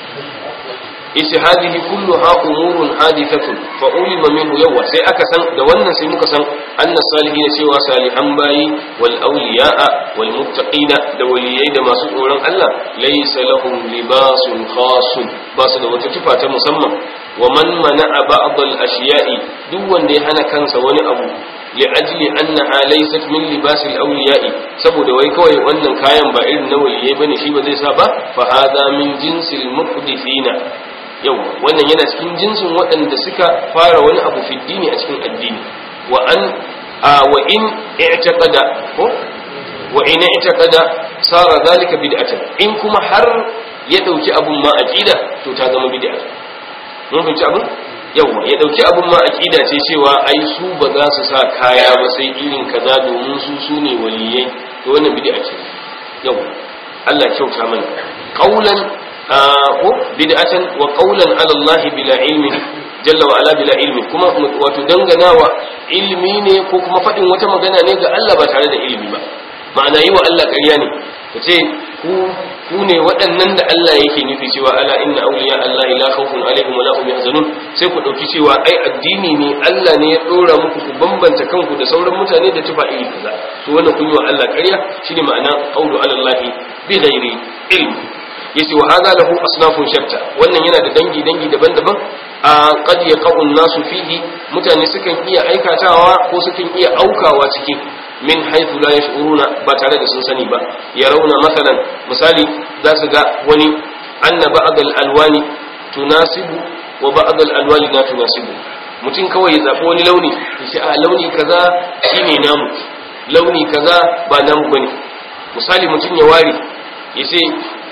yace hadhihi kulluha umurun hadithatun fa ulima minhu yawa sai aka san da wannan sai muka san anna salihin cewa salihan bayi wal awliya'a wal muttaqina da waliyai da masu tsoron Allah laysa lahum libasun khasun ba su da wata tufa ta musamman wa man mana'a ba'd al ashiya'i duk wanda ya hana kansa wani abu li ajli annaha laysat min libas al awliya'i saboda wai kawai wannan kayan ba irin na waliyai bane shi ba zai sa ba fa hadha min jinsil muhdithina yau wannan yana cikin jinsin waɗanda suka fara wani abu fi dini a cikin addini wa an wa in i'taqada ko wa in i'taqada sara zalika bid'atan in kuma har ya dauki abun ma aqida to ta zama bid'a mun fahimci abun yawa ya dauki abun ma aqida ce cewa ai su ba za su sa kaya ba sai irin kaza domin su su ne waliyai to wannan bid'a ce yawa Allah kyauta mana qaulan ko bid'atan wa qawlan ala Allah bila ilmi jalla wa ala bila ilmi kuma wato danganawa ilmi ne ko kuma fadin wata magana ne ga Allah ba tare da ilmi ba ma'ana yi wa Allah ƙarya ne kace ku ku ne waɗannan da Allah yake nufi cewa ala inna awliya Allah la khawfun alaihim wa la hum yahzanun sai ku dauki cewa ai addini ne Allah ne ya dora muku ku bambanta kanku da sauran mutane da tufa iri kaza to wannan kun yi wa Allah ƙarya shine ma'ana qawlu ala Allah bi ghairi ilmi yace wa hadha lahu asnafun shatta wannan yana da dangi dangi daban-daban a qad yaqau nasu fihi mutane sukan iya aikatawa ko sukan iya aukawa ciki min haythu la yash'uruna ba tare da sun sani ba yarawna masalan misali za su ga wani anna ba'd al-alwani tunasibu wa ba'd al-alwani la tunasibu mutum kawai ya zaɓi wani launi yace a launi kaza shine namu launi kaza ba namu bane misali mutum ya ware yace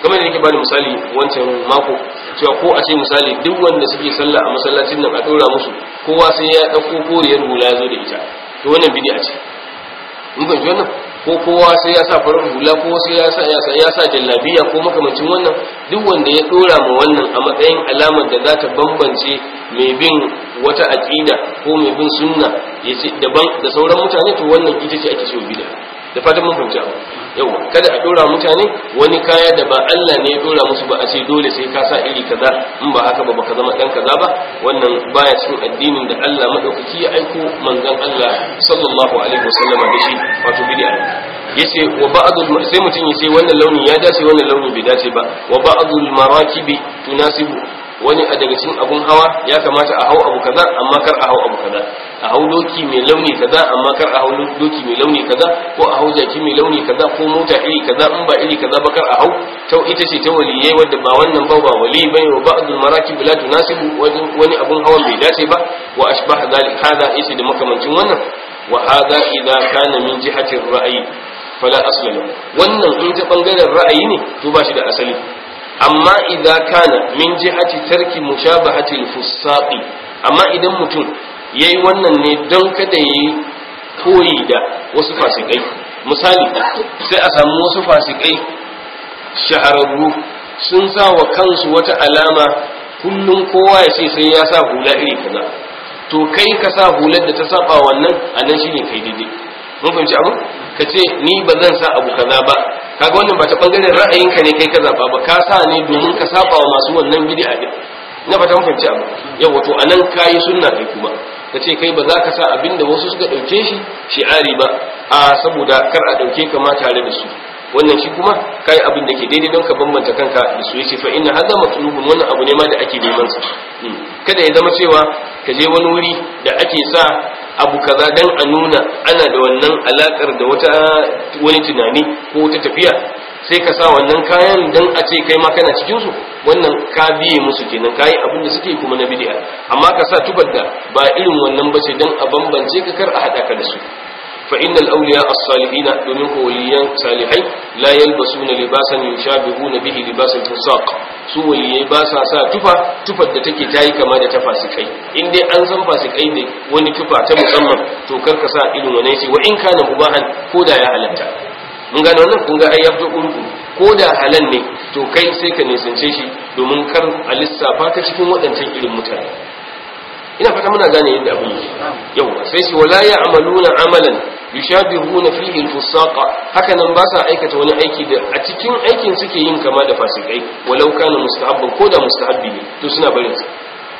kamar da nake bani misali wancan mako cewa ko a ce misali duk wanda suke sallah a masallacin nan a dora musu kowa sai ya dauko koriyar hula ya zo da ita to wannan bid'a ce mun fahimci wannan ko kowa sai ya sa farar hula ko sai ya sa ya sa jallabiya ko makamancin wannan duk wanda ya dora ma wannan a matsayin alamar da za ta bambance mai bin wata aqida ko mai bin sunna yace daban da sauran mutane to wannan ita ce ake cewa bid'a da fatan mun fahimci abu yawa kada a dora mutane wani kaya da ba Allah ne ya dora musu ba a ce dole sai ka sa iri kaza in ba haka ba baka zama dan kaza ba wannan baya cikin addinin da Allah madaukaki ya aiko manzon Allah sallallahu alaihi wasallam da shi wato bid'a yace wa ba'dul sai mutum yace wannan launi ya dace wannan launi bai dace ba wa ba'dul marakibi tunasibu wani a daga cikin abun hawa ya kamata a hau abu kaza amma kar a hau abu kaza a hau doki mai launi kaza amma kar a hau doki mai launi kaza ko a hau jaki mai launi kaza ko mota iri kaza in ba iri kaza ba kar a hau ta ita ce ta waliyai wadda ba wannan ba ba wali bai wa ba'dul marakib la tunasibu wani abun hawan bai dace ba wa ashbah zalik hada yace da makamancin wannan wa hada idza kana min jihati ra'ayi fala asla wannan in ta bangaren ra'ayi ne to ba shi da asali amma idan kana min jihati tarki mushabahati al-fusaqi amma idan mutum yayi wannan ne don kada yayi koyi da wasu fasikai misali sai a samu wasu fasikai shahararru sun sa wa kansu wata alama kullum kowa ya ce sai ya sa hula iri kaza to kai ka sa hular da ta saba wannan anan shine kai daidai mun fahimci abu ka ce ni ba zan sa abu kaza ba kaga wannan ba ta bangaren ra'ayinka ne kai ka zaba ba ka sa ne domin ka saba wa masu wannan bid'a din na fata mun fahimci abu yawa to anan kayi sunna kai kuma ka ce kai ba za ka sa abin da wasu suka dauke shi shi'ari ba a saboda kar a dauke ka ma tare da su wannan shi kuma kai abin da ke daidai don ka bambanta kanka da su yace fa inna hadha matlubun wannan abu ne ma da ake neman sa kada ya zama cewa ka je wani wuri da ake sa abu kaza dan a nuna ana da wannan alakar da wata wani tunani ko wata tafiya sai ka sa wannan kayan dan a ce kai ma kana cikin su wannan ka biye musu kenan kai abin da suke kuma na bid'a amma ka sa tubar da ba irin wannan ba ce dan a bambance ka kar a hada ka da su fa innal awliya as-salihin domin ko waliyan salihai la yalbasuna libasan yushabihuna bihi libasal fusaq su waliyai ba sa sa tufa tufar da take tayi kama da ta fasikai in dai an san fasikai ne wani tufa ta musamman to kar ka sa irin wannan shi wa in kana mubahan ko da ya halatta mun gane wannan kun ga ai ya fito kurku ko da halal ne to kai sai ka nisance shi domin kar a lissafa ka cikin waɗancan irin mutane ina fata muna gane yadda abin yake yau sai shi wala ya'maluna amalan yushabihuna fihi al-fusaqa haka nan ba sa aikata wani aiki da a cikin aikin suke yin kama da fasikai walau kana mustahabban ko da mustahabbi ne to suna barin sa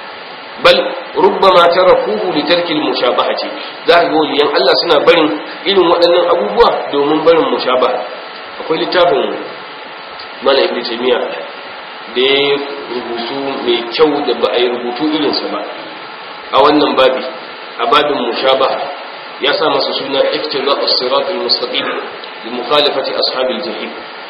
bal rubbama tarakuhu li tarki al-mushabahati za ga waliyan Allah suna barin irin waɗannan abubuwa domin barin mushabaha akwai littafin mala ibn taymiya da ya rubutu mai kyau da ba a yi rubutu irinsa ba a wannan babi a babin mushabaha ya sa masa suna iftira as-sirat al-mustaqim li mukhalafati ashabil jahim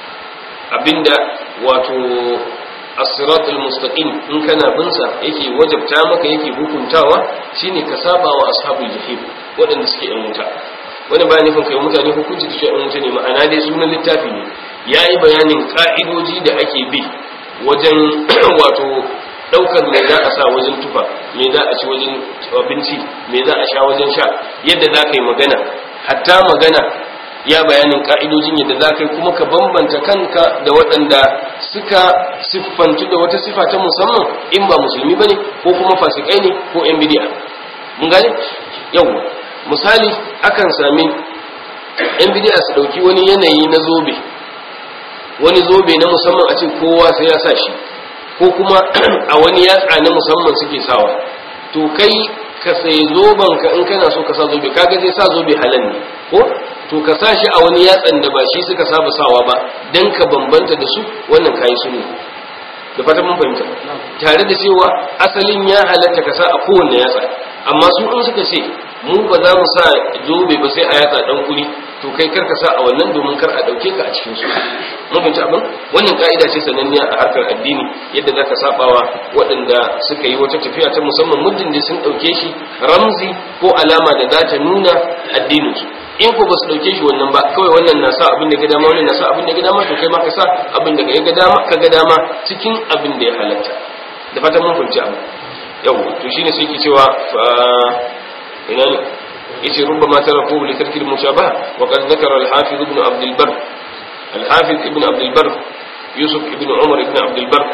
abinda wato as-sirat al-mustaqim in kana bin sa yake wajabta maka yake hukuntawa shine ka saba wa ashabul jahim waɗanda suke yan wuta wani bayan nufin kai mutane hukunci da yan wuta ne ma'ana dai sunan littafi ne yayi bayanin ka'idoji da ake bi wajen wato daukar me za a sa wajen tufa me za a ci wajen abinci me za a sha wajen sha yadda za ka yi magana hatta magana ya bayanin ka'idojin yadda za ka yi kuma ka bambanta kanka da waɗanda suka siffantu da wata sifa ta musamman in ba musulmi ba ne ko kuma fasikai ne ko yan bidiya mun gane yau misali akan sami yan bidiya su ɗauki wani yanayi na zobe wani zobe na musamman a ce kowa sai ya sa shi ko kuma a wani yatsa na musamman suke sawa to kai ka sai zoben ka in kana so ka sa zobe kaga zai sa zobe halal ne ko to ka sa shi a wani yatsan da ba shi suka saba sawa ba dan ka bambanta da su wannan kayi sunni da fatan mun fahimta tare da cewa asalin ya halatta ka sa a kowanne yatsa amma su in suka ce mu ba za mu sa zobe ba sai a yatsa dan kuri to kai kar ka sa a wannan domin kar a dauke ka a cikin su mun fahimci abin wannan ka'ida ce sananniya a harkar addini yadda zaka sabawa waɗanda suka yi wata tafiya ta musamman muddin da sun dauke shi ramzi ko alama da za ta nuna addinin su in ko ba su dauke shi wannan ba kawai wannan na sa abin da ga dama wannan na sa abin da ga dama to kai ma ka sa abin da ga dama ka ga dama cikin abin da ya halatta da fatan mun fahimci abu yau to shine sai ke cewa ina ne yace rubbama taraku li tarki al-mushabaha wa qad dhakara al-hafiz ibn abd al-barr al-hafiz ibn abd al-barr yusuf ibn umar ibn abd al-barr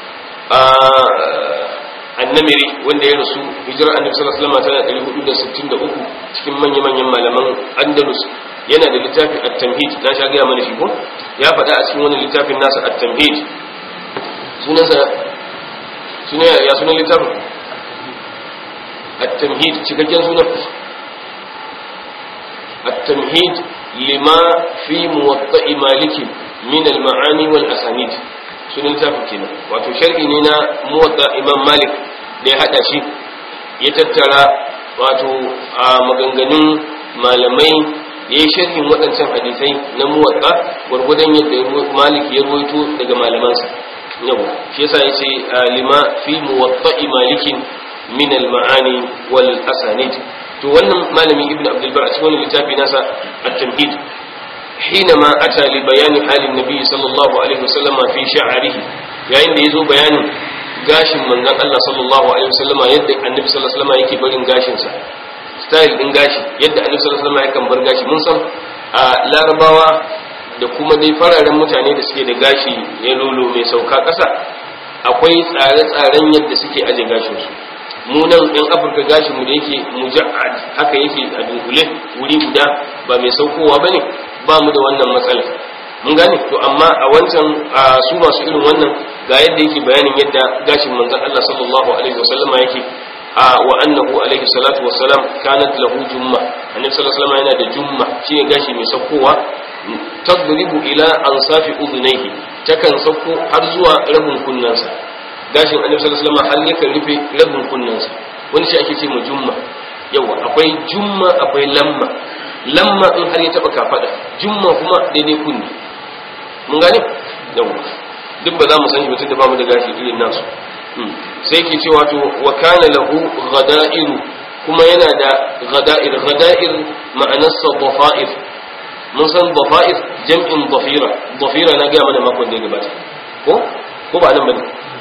annamiri wanda ya rasu hijirar annabi sallallahu alaihi wasallam tana 463 cikin manya-manyan malaman andalus yana da littafin at-tamhid na sha gaya mana shi ko ya faɗa a cikin wani littafin nasa at-tamhid sunansa sunan ya sunan littafin at-tamhid cikakken sunan at-tamhid lima fi muwatta'i maliki min al-ma'ani wal asanid sunan littafin kenan wato sharhi ne na muwatta imam malik da ya hada shi ya tattara wato a maganganun malamai ya yi sharhin waɗancan hadisai na muwatta gwargwadon yadda malik ya ruwaito daga malamansa yau shi yasa ya ce lima fi muwatta'i malikin min al-ma'ani wal asanid to wannan malami ibnu abdul bar a cikin wannan littafi nasa at-tamhid حينما أتى لبيان حال النبي صلى الله عليه وسلم في شعره yayin da yazo bayanin gashin manzon Allah sallallahu alaihi wasallam yadda annabi sallallahu alaihi wasallam yake barin gashin sa style din gashi yadda annabi sallallahu alaihi wasallam yakan bar gashi mun san a larabawa da kuma dai fararen mutane da suke da gashi ya lolo mai sauka ƙasa akwai tsare-tsaren yadda suke aje gashin su mu nan ɗan afirka gashin mu da yake muja'ad haka yake a dunkule wuri guda ba mai saukowa bane ba mu da wannan matsala mun gane to amma a wancan su masu irin wannan ga yadda yake bayanin yadda gashin manzon Allah sallallahu alaihi wasallam yake wa annahu alaihi salatu wassalam kanat lahu jumma annabi sallallahu alaihi wasallam yana da jumma shine gashi mai saukowa tadribu ila ansafi udunaihi takan sauko har zuwa rabin kunnansa gashin annabi sallallahu alaihi wasallam har yakan rufe rabin kunnansa wani shi ake ce mu jumma yawa akwai jumma akwai lamma lamma in har ya taba kafada jumma kuma daidai kunni mun gane yawa duk ba za mu san shi mutum da bamu da gashi irin nasu sai ke cewa to wa kana lahu ghada'iru kuma yana da ghada'ir ghada'ir ma'anarsa dhafa'ir mun san dhafa'ir jam'in dhafira dhafira na ga mana makon da ya gabata ko ko ba nan bane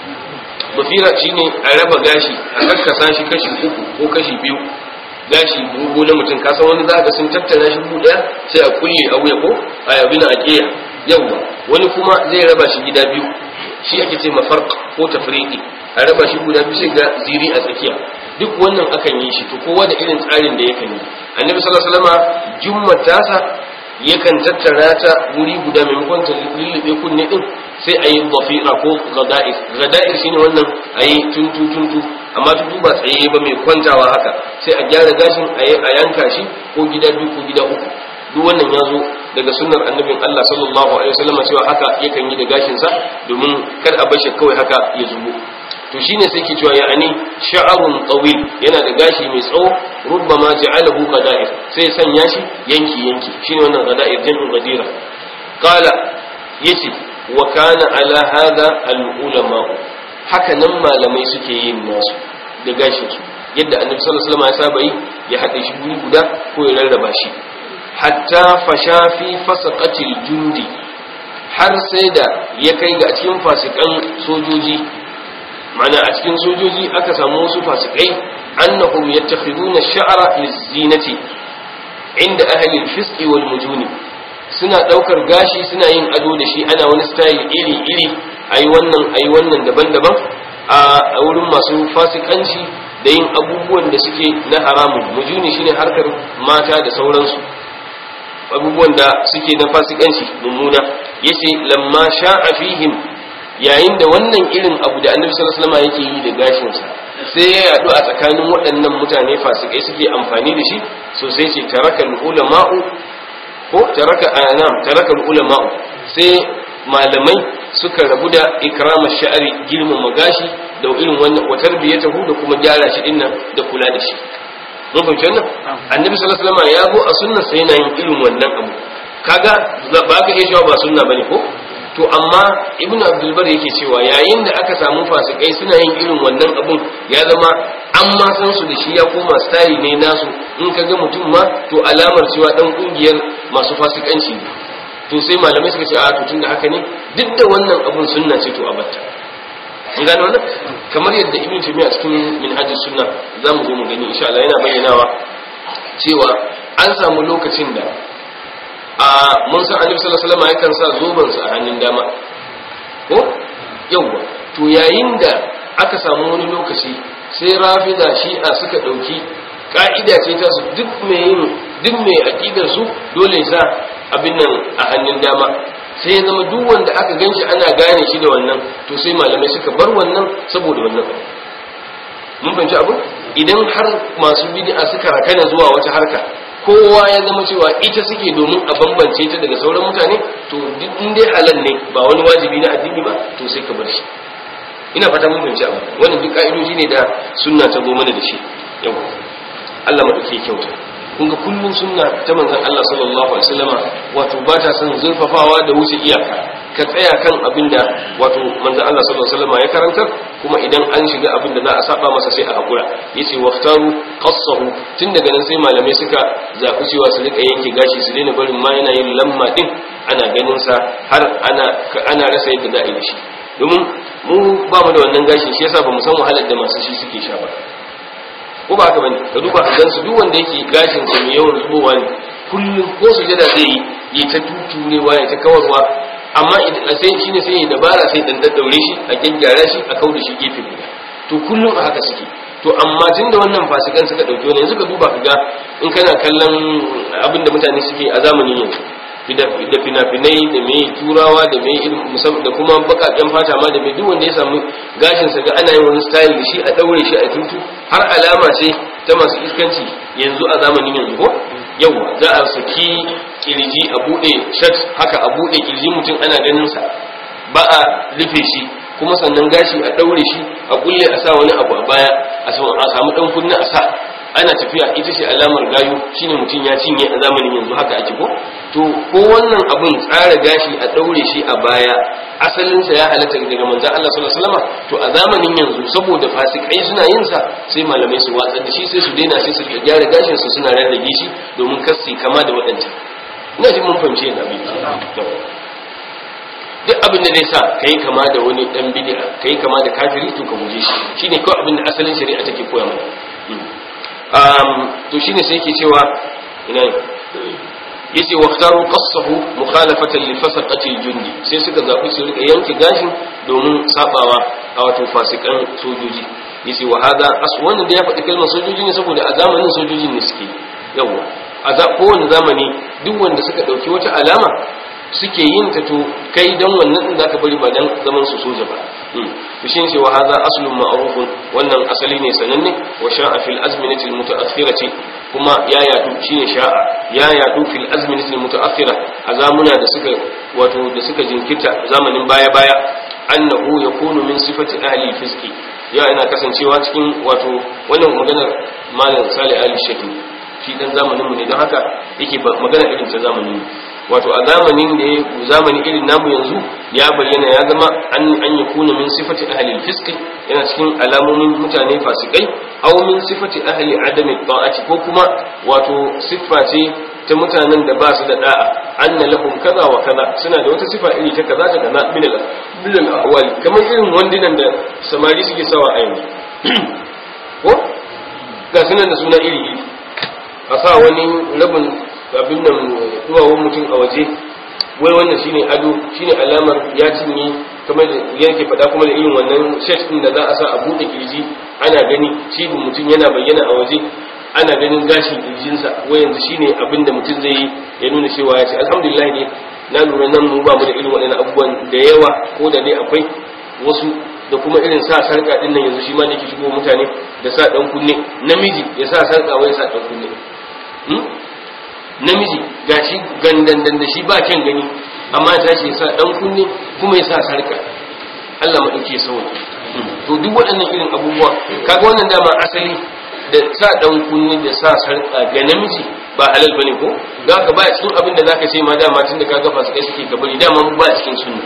dhafira shine a raba gashi a kakkasa shi kashi uku ko kashi biyu gashi dogo na mutum ka san wani za ga sun tattara shi buɗe sai a kulle a wuya ko a yabi na aƙiya yawwa wani kuma zai raba shi gida biyu shi ake ce mafarq ko tafriqi a raba shi guda biyu sai ga ziri a tsakiya duk wannan akan yi shi to kowa da irin tsarin da yakan yi annabi sallallahu alaihi wasallam jumma tasa yakan tattara ta wuri guda maimakon ta lullube kunne din sai a yi dhafira ko gada'ir gada'ir shine wannan a yi tuntu tuntu amma tuntu ba tsaye ba mai kwantawa haka sai a gyara gashin a yanka shi ko gida biyu ko gida uku duk wannan ya zo daga sunnar annabin Allah sallallahu alaihi wasallam cewa haka yakan yi da gashin sa domin kar a bashi kawai haka ya zubo to shine sai ke cewa ya'ani sha'arun tawil yana da gashi mai tsawo rubbama ja'alahu qada'ir sai sanya shi yanki yanki shine wannan qada'ir jam'u qadira qala yace wa kana ala hada al ulama haka nan malamai suke yin nasu da gashin su yadda annabi sallallahu alaihi wasallam ya saba yi ya hade shi guri guda ko ya rarraba shi hatta fasha fi fasaqatil jundi har sai da ya kai ga cikin fasikan sojoji mana a cikin sojoji aka samu wasu fasikai annahum yattakhiduna ash-sha'ra lizinati inda ahli al-fisq wal mujuni suna daukar gashi suna yin ado da shi ana wani style iri iri ayi wannan ayi wannan daban-daban a wurin masu fasikanci da yin abubuwan da suke na haramun mujuni shine harkar mata da sauransu abubuwan da suke na fasikanci mummuna yace lamma sha'a fihim yayin da wannan irin abu da annabi sallallahu alaihi wasallam yake yi da gashin sa sai ya yadu a tsakanin waɗannan mutane fasikai suke amfani da shi so sai ce tarakal ulama'u ko taraka anam tarakal ulama'u sai malamai suka rabu da ikrama sha'ari girmama gashi da irin wannan wa tarbiyatahu da kuma gyara shi dinnan da kula da shi mun fahimci wannan annabi sallallahu alaihi wasallam ya go a sunnar sai yana yin irin wannan abu kaga ba ka iya cewa ba sunna bane ko to amma ibn abdulbar yake cewa yayin da aka samu fasikai suna yin irin wannan abun ya zama an ma san su da shi ya koma style ne nasu in ka ga mutum ma to alamar cewa dan kungiyar masu fasikanci ne to sai malamai suka ce a to tunda haka ne duk da wannan abun sunna ce to a batta an gane wannan kamar yadda ibn taymiya cikin minhajus sunna zamu zo mu gani insha Allah yana bayyanawa cewa an samu lokacin da a mun san annabi sallallahu alaihi wasallam yakan sa zoban sa a hannun dama ko yawa to yayin da aka samu wani lokaci sai rafida shi'a suka dauki ka'ida ce ta su duk mai yin duk mai aqidar su dole sa abin nan a hannun dama sai ya zama duk wanda aka ganshi ana gane shi da wannan to sai malamai suka bar wannan saboda wannan mun fahimci abu idan har masu bid'a suka rakana zuwa wata harka kowa ya zama cewa ita suke domin a bambance ta daga sauran mutane to duk in dai halal ne ba wani wajibi na addini ba to sai ka bar shi ina fata mun fahimci abu wannan duk ka'idoji ne da sunna ta zo mana da shi yau Allah madauke kyauta kun ga kullun sunna ta manzon Allah sallallahu alaihi wasallama wato ba ta son zurfafawa da wuce iyaka ka tsaya kan abin da wato manzon Allah sallallahu alaihi wasallama ya karantar kuma idan an shiga abin da za a saba masa sai a hakura yace waftaru qassahu tun daga nan sai malamai suka zaɓi cewa su rika yanke gashi su daina barin ma yana yin lamma din ana ganin sa har ana ana rasa yadda za a yi da shi domin mu ba mu da wannan gashin shi yasa ba mu san wahalar da masu shi suke sha ba ko ba haka bane ka duba gan su duk wanda yake gashin sa mai yawan zubowa ne kullum ko su jada zai yi ya ta tuturewa ya ta kawarwa amma idan sai shine sai ya dabara sai dan daddaure shi a gyaggyara shi a kauda shi gefe guda to kullum a haka suke to amma tunda wannan fasikan suka dauki wani yanzu ka duba ka ga in kana kallon abin da mutane suke a zamanin yanzu da fina-finai da mai turawa da mai da kuma bakaken fata ma da mai duk wanda ya samu gashin sa ga ana yin wani style da shi a daure shi a tutu har alama ce ta masu iskanci yanzu a zamanin yanzu ko yawa za a saki kirji a bude shirt haka a bude kirji mutum ana ganin sa ba a rufe shi kuma sannan gashi a daure shi a kulle a sa wani abu a baya a samu dan kunna a sa ana tafiya ita ce alamar gayu shine mutum ya cinye a zamanin yanzu haka ake ko to ko wannan abun tsara gashi a daure shi a baya asalin sa ya halatta daga manzon Allah sallallahu alaihi wasallam to a zamanin yanzu saboda fasikai suna yin sa sai malamai su watsar da shi sai su daina sai su gyara gashin su suna rarrage shi domin kasi kama da waɗancan ina jin mun fahimce yana bi duk abin da zai sa kai kama da wani dan bid'a kai kama da kafiri to ka guje shi shine kawai abin da asalin shari'a take koya mana to shine sai yake cewa ina yace waqtaru qassahu mukhalafatan li fasaqati jundi sai suka zabi su rika yanke gashin domin sabawa a wato fasikan sojoji yace wa hada aswan da ya faɗi kalmar sojoji ne saboda a zamanin sojojin ne suke yawa a kowane zamani duk wanda suka dauki wata alama suke yin ta to kai dan wannan din zaka bari ba dan zaman su soja ba to shin sai wa hadha aslun ma'rufun wannan asali ne sananne wa sha'a fil azminati al mutaakhirati kuma ya yadu shine sha'a ya yadu fil azminati al mutaakhira azamuna da suka wato da suka jinkirta zamanin baya baya annahu yakunu min sifati ahli fiski ya ina kasancewa cikin wato wannan maganar malam salih ali shaki shi dan zamanin mu ne don haka yake magana irin ta zamanin mu wato a zamanin da ya zamani irin namu yanzu ya bayyana ya zama an an yakuna min sifati ahli al-fisq yana cikin alamomin mutane fasikai aw min sifati ahli adami ta'ati ko kuma wato siffa ce ta mutanen da ba su da da'a anna lahum kaza wa kaza suna da wata sifa iri ta kaza ta kaza min al min al kamar irin wandinan da samari suke sawa a yanzu ko ga sunan da suna iri iri a sa wani rabin abin nan duwawun mutum a waje wai wannan shine ado shine alamar ya cinye kamar da yake faɗa kuma da irin wannan shirt din da za a sa a buɗe kirji ana gani cibin mutum yana bayyana a waje ana ganin gashin kirjinsa wai yanzu shine abin da mutum zai yi ya nuna cewa ya ce alhamdulillah ne na lura nan mu ba mu da irin waɗannan abubuwan da yawa ko da dai akwai wasu da kuma irin sa sarka din nan yanzu shi ma da yake shigo mutane da sa dan kunne namiji ya sa sarka wai ya sa dan kunne namiji gashi gandandan da shi ba kyan gani amma ya tashi ya sa dan kunne kuma ya sa sarka Allah madauke sauki to duk waɗannan irin abubuwa kaga wannan dama asali da sa dan kunne da sa sarka ga namiji ba halal bane ko ga ka ba cikin abin da zaka ce ma dama tun da kaga fasu kai suke ka bari dama ba cikin sunna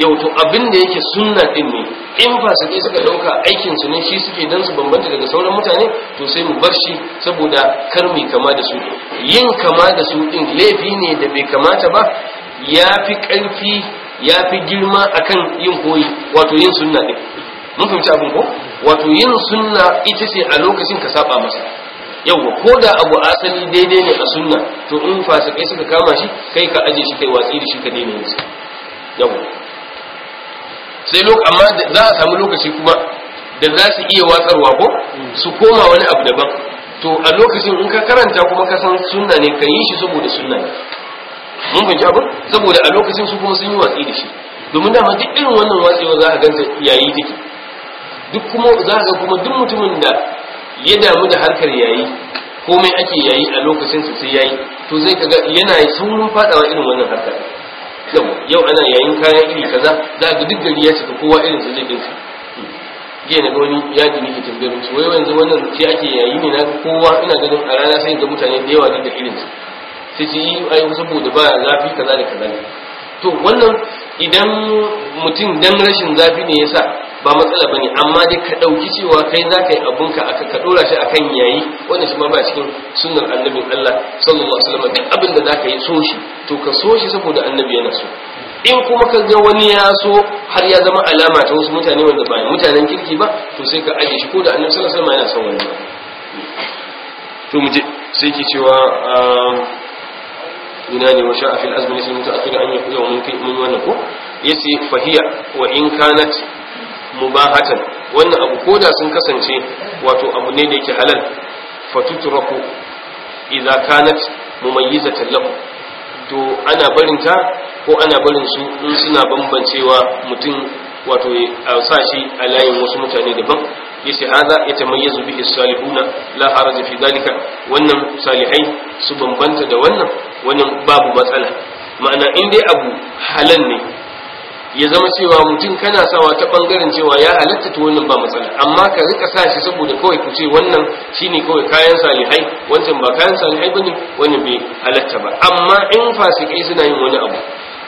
yau to abin da yake sunna din ne in fasike suka dauka aikin su ne shi suke dan su bambanta daga sauran mutane to sai mu bar shi saboda kar mu kama da su yin kama da su din laifi ne da bai kamata ba yafi karfi yafi girma akan yin koyi wato yin sunna din mun fahimci abin ko wato yin sunna ita ce a lokacin ka saba masa yawwa ko da abu asali daidai ne a sunna to in fasikai suka kama shi kai ka aje shi kai watsi da shi ka daina yin sa yawwa sai lok amma za a samu lokaci kuma da za su iya watsarwa ko su koma wani abu daban to a lokacin in ka karanta kuma ka san sunna ne ka yi shi saboda sunna ne mun fahimci abin saboda a lokacin su kuma sun yi watsi da shi domin dama duk irin wannan watsewa za a ganta yayi take duk kuma za ga kuma duk mutumin da ya damu da harkar yayi komai ake yayi a lokacin su sai yayi to zai kaga yana saurin fadawa irin wannan harkar yau yau ana yayin kayan iri kaza za ga duk gari ya cika kowa irin su zai dinka jiya na ga wani yadi ne ke tambayar su wai yanzu wannan shi ake yayi ne na kowa ina ganin a rana sai ga mutane da yawa duk da irin su sai su yi ai saboda ba zafi kaza da kaza to wannan idan mutum dan rashin zafi ne yasa ba matsala bane amma dai ka dauki cewa kai za ka yi abunka aka ka dora shi akan yayi wannan shi ma ba cikin sunnar annabin Allah sallallahu alaihi wasallam duk abin da zaka yi so shi to ka so shi saboda annabi yana so in kuma ka ga wani ya so har ya zama alama ta wasu mutane wanda ba mutanen kirki ba to sai ka aje shi ko da annabi sallallahu alaihi wasallam yana son wannan to mu je sai ki cewa ina ne wa sha'a fil azmi lisan mutaakhir an yakuna mun kai mun wannan ko yace fahiya wa in kanat mubahatan wannan abu koda sun kasance wato abu ne da yake halal fatutraku idza kanat mumayyizatan lahu to ana barin ta ko ana barin su in suna bambancewa mutum wato a sa shi a layin wasu mutane daban yace hada yatamayyazu bihi salihuna la haraja fi dalika wannan salihai su bambanta da wannan wannan babu matsala ma'ana in dai abu halal ne ya zama cewa mutum kana sawa ta bangaren cewa ya halatta to wannan ba matsala amma ka rika sa shi saboda kawai ku ce wannan shine kawai kayan salihai wancan ba kayan salihai bane wannan bai halatta ba amma in fasikai suna yin wani abu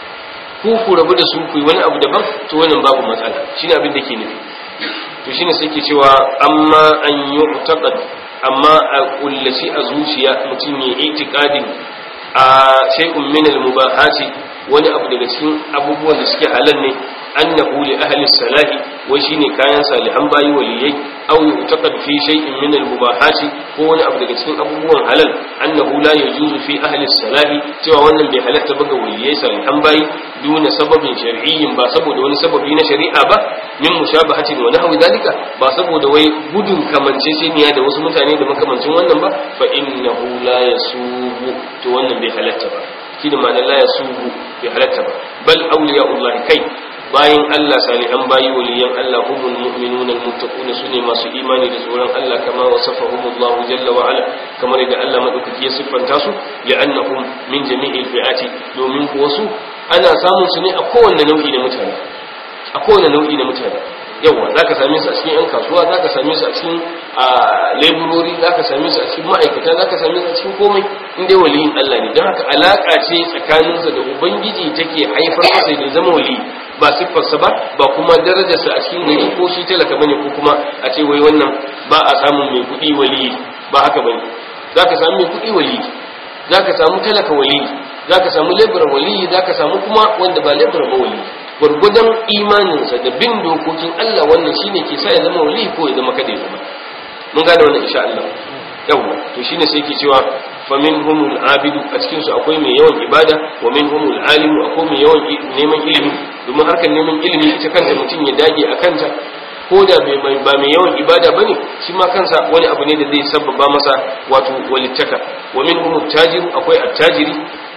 ku ku rabu da su ku yi wani abu daban to wannan babu matsala shine abin da ke nufi to shine sai ke cewa amma an yu'taqad amma a kullaci a zuciya mutum ya itiqadin a shay'un min al-mubahati wani abu daga cikin abubuwan da suke halal ne annahu li ahli salahi wai shine kayan salihan bayi waliyai aw yu'taqad fi shay'in min al-mubahati ko wani abu daga cikin abubuwan halal annahu la yajuzu fi ahli salahi cewa wannan bai halatta ba ga waliyai salihan bayi duna sababin shar'iyyin ba saboda wani sababi na shari'a ba min mushabahatin wa nahwi dalika ba saboda wai gudun kamanceceniya da wasu mutane da makamancin wannan ba fa innahu la yasubu to wannan bai halatta ba shi da ma'anar la yasubu bai halatta ba bal awliya'ullahi kai bayin Allah salihan bayi waliyan Allah humul mu'minun almuttaqun sune masu imani da tsoron Allah kama wasafahumullahu jalla wa ala kamar da Allah madaukaki ya siffanta su li'annahum min jami'il fi'ati domin kuwa su ana samun su ne a kowanne nau'i na mutane a kowanne nau'i na mutane yawa zaka same su a cikin yan kasuwa zaka same su a cikin laborori zaka same su a cikin ma'aikata zaka same su a cikin komai in dai waliyin Allah ne don haka alaka ce tsakaninsa da ubangiji take haifar masa da zama wali ba siffarsa ba ba kuma darajarsa a cikin gari ko shi talaka bane ko kuma a ce wai wannan ba a samun mai kuɗi wali ba haka bane zaka samu mai kuɗi wali zaka samu talaka wali zaka samu lebura wali zaka samu kuma wanda ba lebura ba wali gwargwadon imaninsa da bin dokokin Allah wannan shine ke sa ya zama wali ko ya zama kada ya zama mun gane wannan insha Allah yawa to shine sai ke cewa fa minhumul abidu a cikin su akwai mai yawan ibada wa minhumul alimu akwai mai yawan neman ilimi domin harkar neman ilimi ita kanta mutum ya dage a kanta ko da ba mai yawan ibada bane shi ma kansa wani abu ne da zai sabbaba masa wato walittaka wa minhumut tajiru akwai attajiri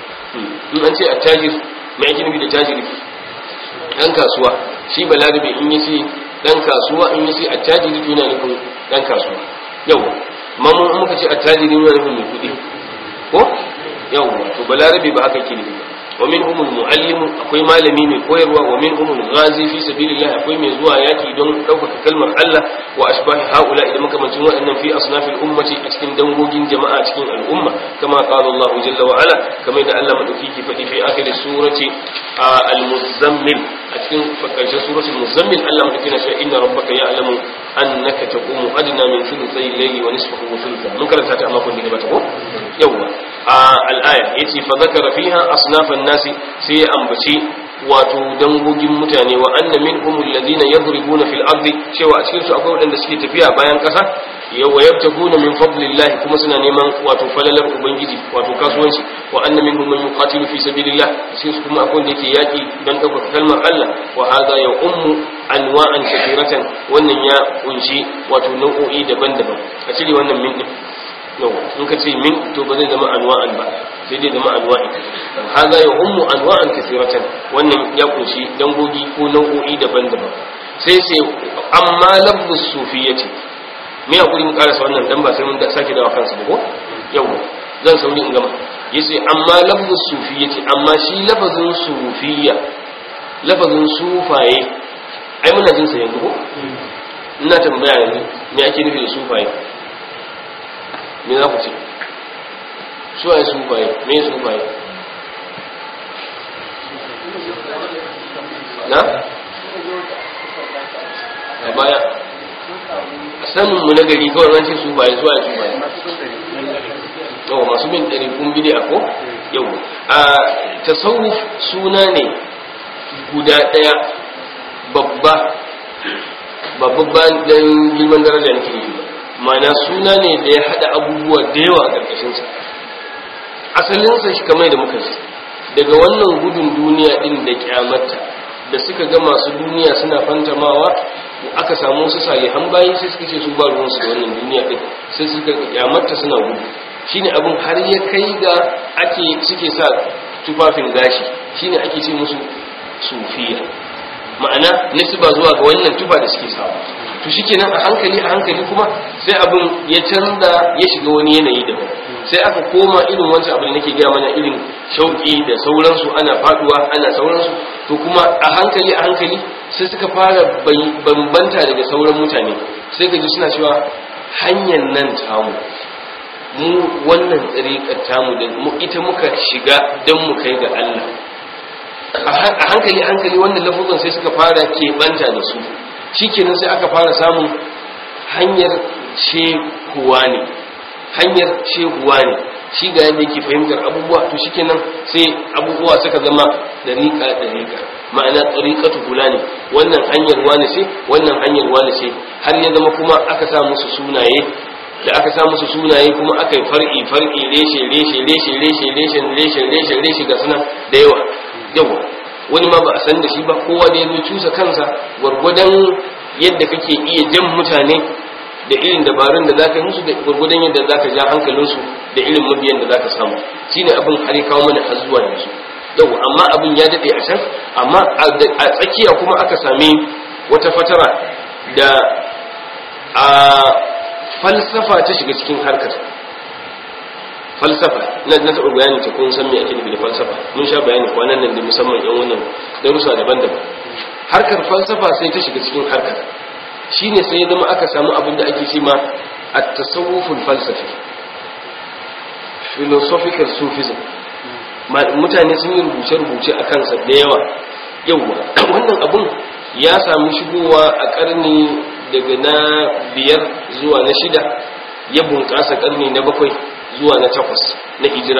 in an ce attajir mai ake nufi da tajiri dan kasuwa shi balarabe in yi sai dan kasuwa in yi sai attajiri yana nufin dan kasuwa yau mamu in muka ce attajiri yana nufin mai kuɗi ko yau to balarabe ba haka ke nufi wa minhum almuallim akwai malami mai koyarwa wa minhum alghazi fi sabilillah akwai mai zuwa yaki don ɗaukaka kalmar Allah wa ashbahi haula idan makamancin waɗannan fi asnafil ummati a cikin dangogin jama'a cikin al'umma kama qala Allah jalla wa ala kamar da Allah madauki ke faɗi fi akhir surati al-muzammil a cikin karshen suratul muzammil Allah madauki na cewa inna rabbaka ya'lamu annaka taqumu adna min thuluthay al-layli wa nisfahu wa thuluthahu mun karanta ta amma kun da bata ko yawa al-aya yace fa zakara fiha asnafan nasi sai ya ambaci wato dangogin mutane wa anna minhum alladhina yadribuna fil ardi cewa a cikin su akwai wadanda suke tafiya bayan kasa wa yabtaguna min fadlillah kuma suna neman wato falalar ubangiji wato kasuwanci wa anna minhum man yuqatilu fi sabilillah sai su kuma akwai wanda yake yaki dan ɗaukaka kalmar Allah wa hadha ya ummu anwa'an kathiratan wannan ya kunshi wato nau'o'i daban-daban a cire wannan min din yau in ka ce min to ba zai zama anwa'an ba sai dai zama anwa'i hadha ya ummu anwa'an kathiratan wannan ya kunshi dangogi ko nau'o'i daban-daban sai sai amma lafzus sufiyyati me hakuri mu karasa wannan dan ba sai mun da sake dawa kansa ba ko yau zan sauri in gama yace amma lafzus sufiyyati amma shi lafazin sufiyya lafazin sufaye ai muna jin sa yanzu ko ina tambaya yanzu me ake nufi da sufaye me za ku ce su waye sufaye me sufaye na a baya sanin mu na gari kawai ran ce sufaye su waye sufaye yau masu bin ɗari kun bi a ko yau a tasawuf suna ne guda ɗaya babba babban ɗan girman daraja ne ke mana suna ne da ya haɗa abubuwa da yawa a ƙarƙashinsa asalinsa shi kamar da muka ji daga wannan gudun duniya ɗin da kyamata da suka ga masu duniya suna fantamawa aka samu su salihan bayi sai suka ce su ba ruwansu da wannan duniya ɗin sai suka kyamata suna gudu shine abin har ya kai ga ake suke sa tufafin gashi shine ake ce musu sufiya ma'ana nasiba zuwa ga wannan tufa da suke sawa to shikenan a hankali a hankali kuma sai abin ya canza ya shiga wani yanayi daban sai aka koma irin wancan abin da nake gaya mana irin shauki da sauransu ana faduwa ana sauransu to kuma a hankali a hankali sai suka fara bambanta daga sauran mutane sai ka ji suna cewa hanyar nan tamu mu wannan tsariƙar tamu da mu ita muka shiga don mu kai ga Allah a hankali hankali wannan lafuzan sai suka fara keɓanta da su shikenan sai aka fara samun hanyar shehuwa ne hanyar shehuwa ne shi ga yadda yake fahimtar abubuwa to shikenan sai abubuwa suka zama dariƙa dariƙa ma'ana tsariƙatu kula ne wannan hanyar wani ce wannan hanyar wani ce har ya zama kuma aka sa musu sunaye da aka sa musu sunaye kuma aka yi far'i far'i reshe reshe reshe reshe reshe reshe reshe reshe ga suna da yawa yawa wani ma ba a san da shi ba kowa da ya cusa kansa gwargwadon yadda kake iya jan mutane da irin dabarun da zaka yi musu da gwargwadon yadda zaka ja hankalinsu da irin mabiyan da zaka samu shine abin har kawo mana har zuwa yanzu yau amma abin ya dade a can amma a tsakiya kuma aka sami wata fatara da a falsafa ta shiga cikin harkar falsafa na na taɓa bayanin ta kun san me ake nufi da falsafa mun sha bayani kwanan nan da musamman yan wannan darussa daban-daban harkar falsafa sai ta shiga cikin harkar shine sai ya zama aka samu abin da ake ce ma at-tasawuful falsafi philosophical sufism mutane sun yi rubuce-rubuce a kansa da yawa yawa wannan abun ya samu shigowa a karni daga na biyar zuwa na shida ya bunƙasa karni na bakwai zuwa na takwas na hijira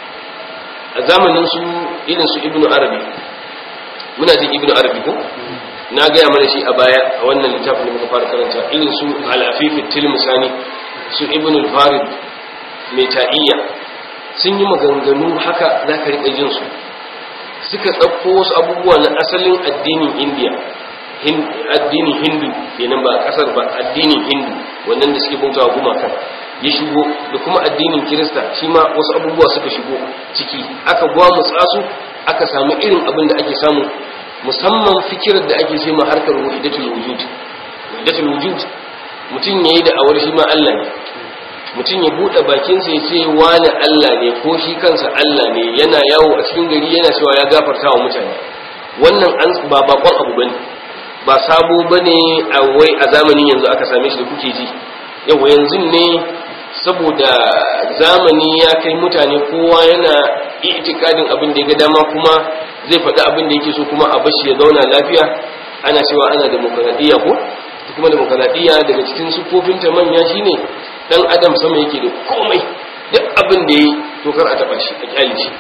a zamanin su irin su ibnu arabi muna jin ibnu arabi ko na gaya mana shi a baya a wannan littafin da muka fara karanta irin su al-afifi tilmisani su ibnu al-farid mai ta'iyya sun yi maganganu haka za ka riƙa jin su suka ɗauko wasu abubuwa na asalin addinin indiya addinin hindu kenan ba a ƙasar ba addinin hindu wannan da suke bautawa gumakan ya shigo da kuma addinin kirista shi ma wasu abubuwa suka shigo ciki aka gwamutsa su aka samu irin abin da ake samu musamman fikirar da ake ce ma harkar wahidatul wujud wahidatul wujud mutum yayi da awar shi ma Allah ne mutum ya buɗe bakinsa ya ce wani Allah ne ko shi kansa Allah ne yana yawo a cikin gari yana cewa ya gafarta wa mutane wannan an ba bakon abu bane ba sabo bane a wai a zamanin yanzu aka same shi da kuke ji yawa yanzu ne saboda zamani ya kai mutane kowa yana itikadin abin da ya ga dama kuma zai faɗi abin da yake so kuma a bashi ya zauna lafiya ana cewa ana demokradiyya ko kuma demokradiyya daga cikin siffofinta manya shine dan adam sama yake da komai duk abin da yi to kar a taba shi a kyale shi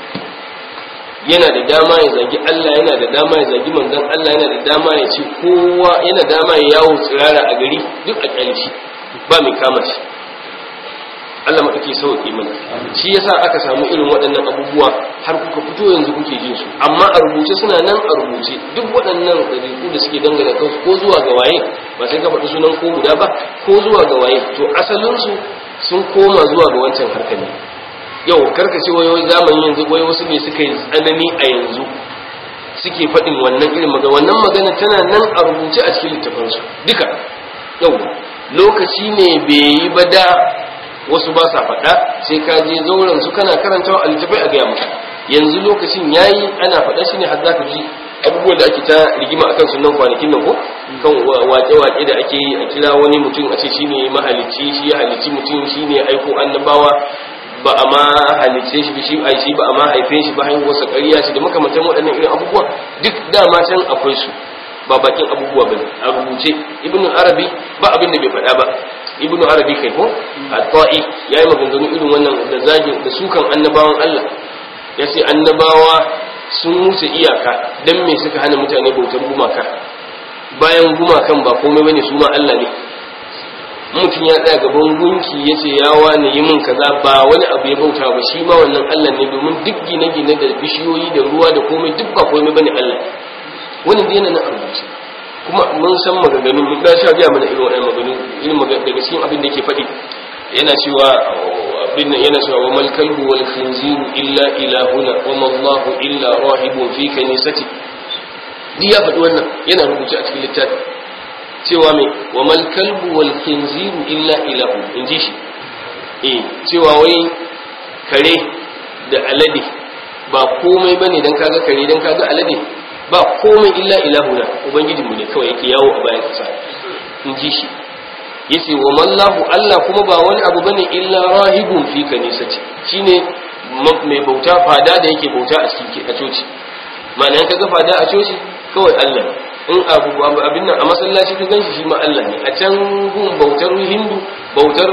yana da dama ya zagi Allah yana da dama ya zagi manzon Allah yana da dama ya ce kowa yana da dama ya yawo tsirara a gari duk a kyale shi ba mai kama shi Allah maɗauki sauƙi mana shi yasa aka samu irin waɗannan abubuwa har kuka fito yanzu kuke jin su amma a rubuce suna nan a rubuce duk waɗannan ɗabi'u da suke dangane kansu ko zuwa ga waye ba sai ka faɗi sunan ko guda ba ko zuwa ga waye to asalinsu sun koma zuwa ga wancan harkar ne yau karkace wayoyi zamani yanzu wai wasu ne suka yi tsanani a yanzu suke faɗin wannan irin magana wannan magana tana nan a rubuce a cikin littafansu duka yau lokaci ne bai yi ba da wasu ba sa faɗa sai ka je zauren su kana karantawa a littafai a gaya maka yanzu lokacin yayi ana faɗa shi ne har za ka ji abubuwan da ake ta rigima akan sunan kwanakin nan ko kan wake-wake da ake yi a kira wani mutum a ce shine mahalicci shi ya halicci mutum shine aiko annabawa ba a ma halicce shi shi ai shi ba a ma haife shi ba haihuwarsa ƙarya shi da makamantan waɗannan irin abubuwa duk dama can akwai su ba bakin abubuwa bane a rubuce ibn arabi ba abin da bai faɗa ba ibn arabi kai ko at-ta'i yayi maganganu irin wannan da zagin da sukan annabawan Allah yace annabawa sun wuce iyaka dan me suka hana mutane bautar gumaka bayan gumakan ba komai bane su ma Allah ne mutum ya tsaya gaban gunki ya ce ya wani yi min kaza ba wani abu ya bauta ba shi ma wannan Allah ne domin duk gine-gine da bishiyoyi da ruwa da komai duk ba komai bane Allah wani da yana na rubuce kuma mun san maganganu mun ga sha biya mana irin wannan maganganu irin maganganu daga cikin abin da yake faɗi yana cewa abin yana cewa wa mal kalbu wal khinziru illa ilahuna wa ma Allahu illa rahibun fi kanisati duk ya faɗi wannan yana rubuce a cikin littafi cewa mai wa mal kalbu wal khinziru illa ilahu in ji shi eh cewa wai kare da alade ba komai bane dan kaga kare dan kaga alade ba komai illa ilahuna ubangiji mu ne kawai yake yawo a bayan kasa in ji shi yace wa mallahu Allah kuma ba wani abu bane illa rahibun fi kanisati shine mai bauta fada da yake bauta a cikin a coci ma'ana kaga fada a coci kawai Allah in abu abin nan a masallaci ka ganshi shi ma Allah ne a can gun bautar hindu bautar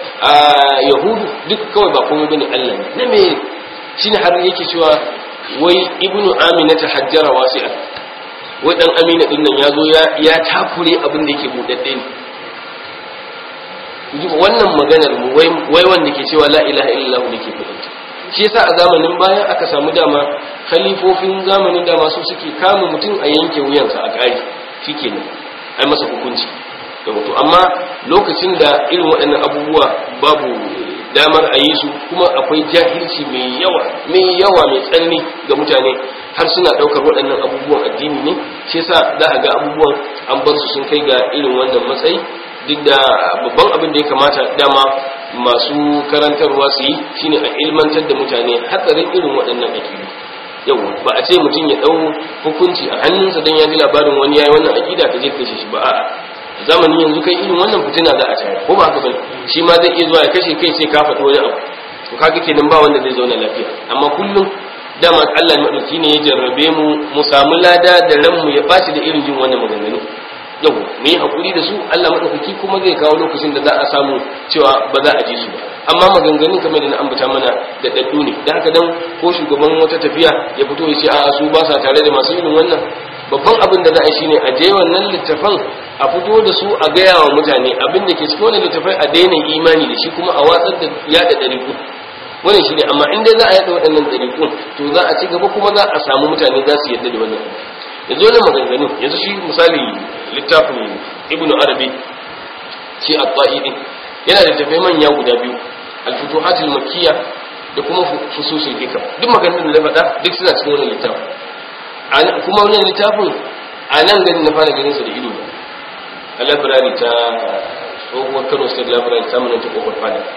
yahudu duk kawai ba komai bane Allah ne na me shine har yake cewa wai ibnu amina ta hajjara wasi'a wai dan amina din nan yazo ya ya takure abin da yake budadde ne wannan maganar mu wai wai wanda ke cewa la ilaha illallah ne ke fadanta shi yasa a zamanin baya aka samu dama khalifofin zamanin dama su suke kama mutum a yanke wuyansa a ƙari shikenan ai masa hukunci da wato amma lokacin da irin waɗannan abubuwa babu damar a yi su kuma akwai jahilci mai yawa mai yawa mai tsanani ga mutane har suna ɗaukar waɗannan abubuwan addini ne shi yasa za a ga abubuwan an bar su sun kai ga irin wannan matsayi duk da babban abin da ya kamata dama masu karantarwa su yi shine a ilmantar da mutane hatsarin irin waɗannan aƙidu yau ba a ce mutum ya ɗau hukunci a hannunsa don ya ji labarin wani yayi wannan aƙida ka je kashe shi ba a'a zamanin yanzu kai irin wannan fitina za a tare ko ba haka bane shi ma zai iya zuwa ya kashe kai sai ka faɗi wani abu to kaga kenan ba wanda zai zauna lafiya amma kullum dama Allah madauki ne ya jarrabe mu mu samu lada da ranmu ya bashi da irin jin wannan maganganu yau mu yi hakuri da su Allah madaukaki kuma zai kawo lokacin da za a samu cewa ba za a ji su ba amma maganganun kamar da na ambata mana da daddu ne da haka dan ko shugaban wata tafiya ya fito ya ce a su ba sa tare da masu irin wannan babban abin da za a yi shine a je wannan littafan a fito da su a gaya wa mutane abin da ke cikin wannan littafai a daina imani da shi kuma a watsar da yada ɗariku wannan shine amma in dai za a yada waɗannan ɗariku to za a ci gaba kuma za a samu mutane za su yadda da wannan yanzu wannan maganganun yanzu shi misali littafin ibnu arabi shi at-ta'i din yana da tafai manya guda biyu al-futuhatul makkiyya da kuma fususul hikam duk maganganun da na faɗa duk suna cikin wannan littafin kuma wannan littafin a nan gani na fara ganin sa da ido a library ta tsohuwar kano state library ta mana ta kofar fada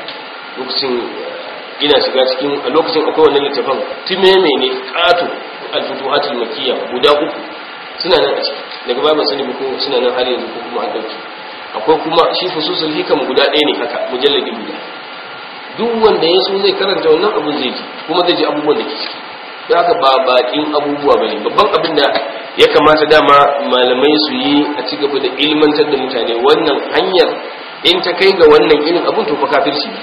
lokacin ina shiga cikin a lokacin akwai wannan littafin timeme ne ƙato al-futuhatul makiyya guda uku suna nan a ciki daga babu sani ko suna nan har yanzu ko kuma an dauki akwai kuma shi fususul hikam guda ɗaya ne haka mujalladi guda duk wanda ya so zai karanta wannan abun zai ji kuma zai ji abubuwan da ke ciki da haka ba bakin abubuwa bane babban abin da ya kamata dama malamai su yi a ci gaba da ilmantar da mutane wannan hanyar in ta kai ga wannan irin abun to fa kafirci ne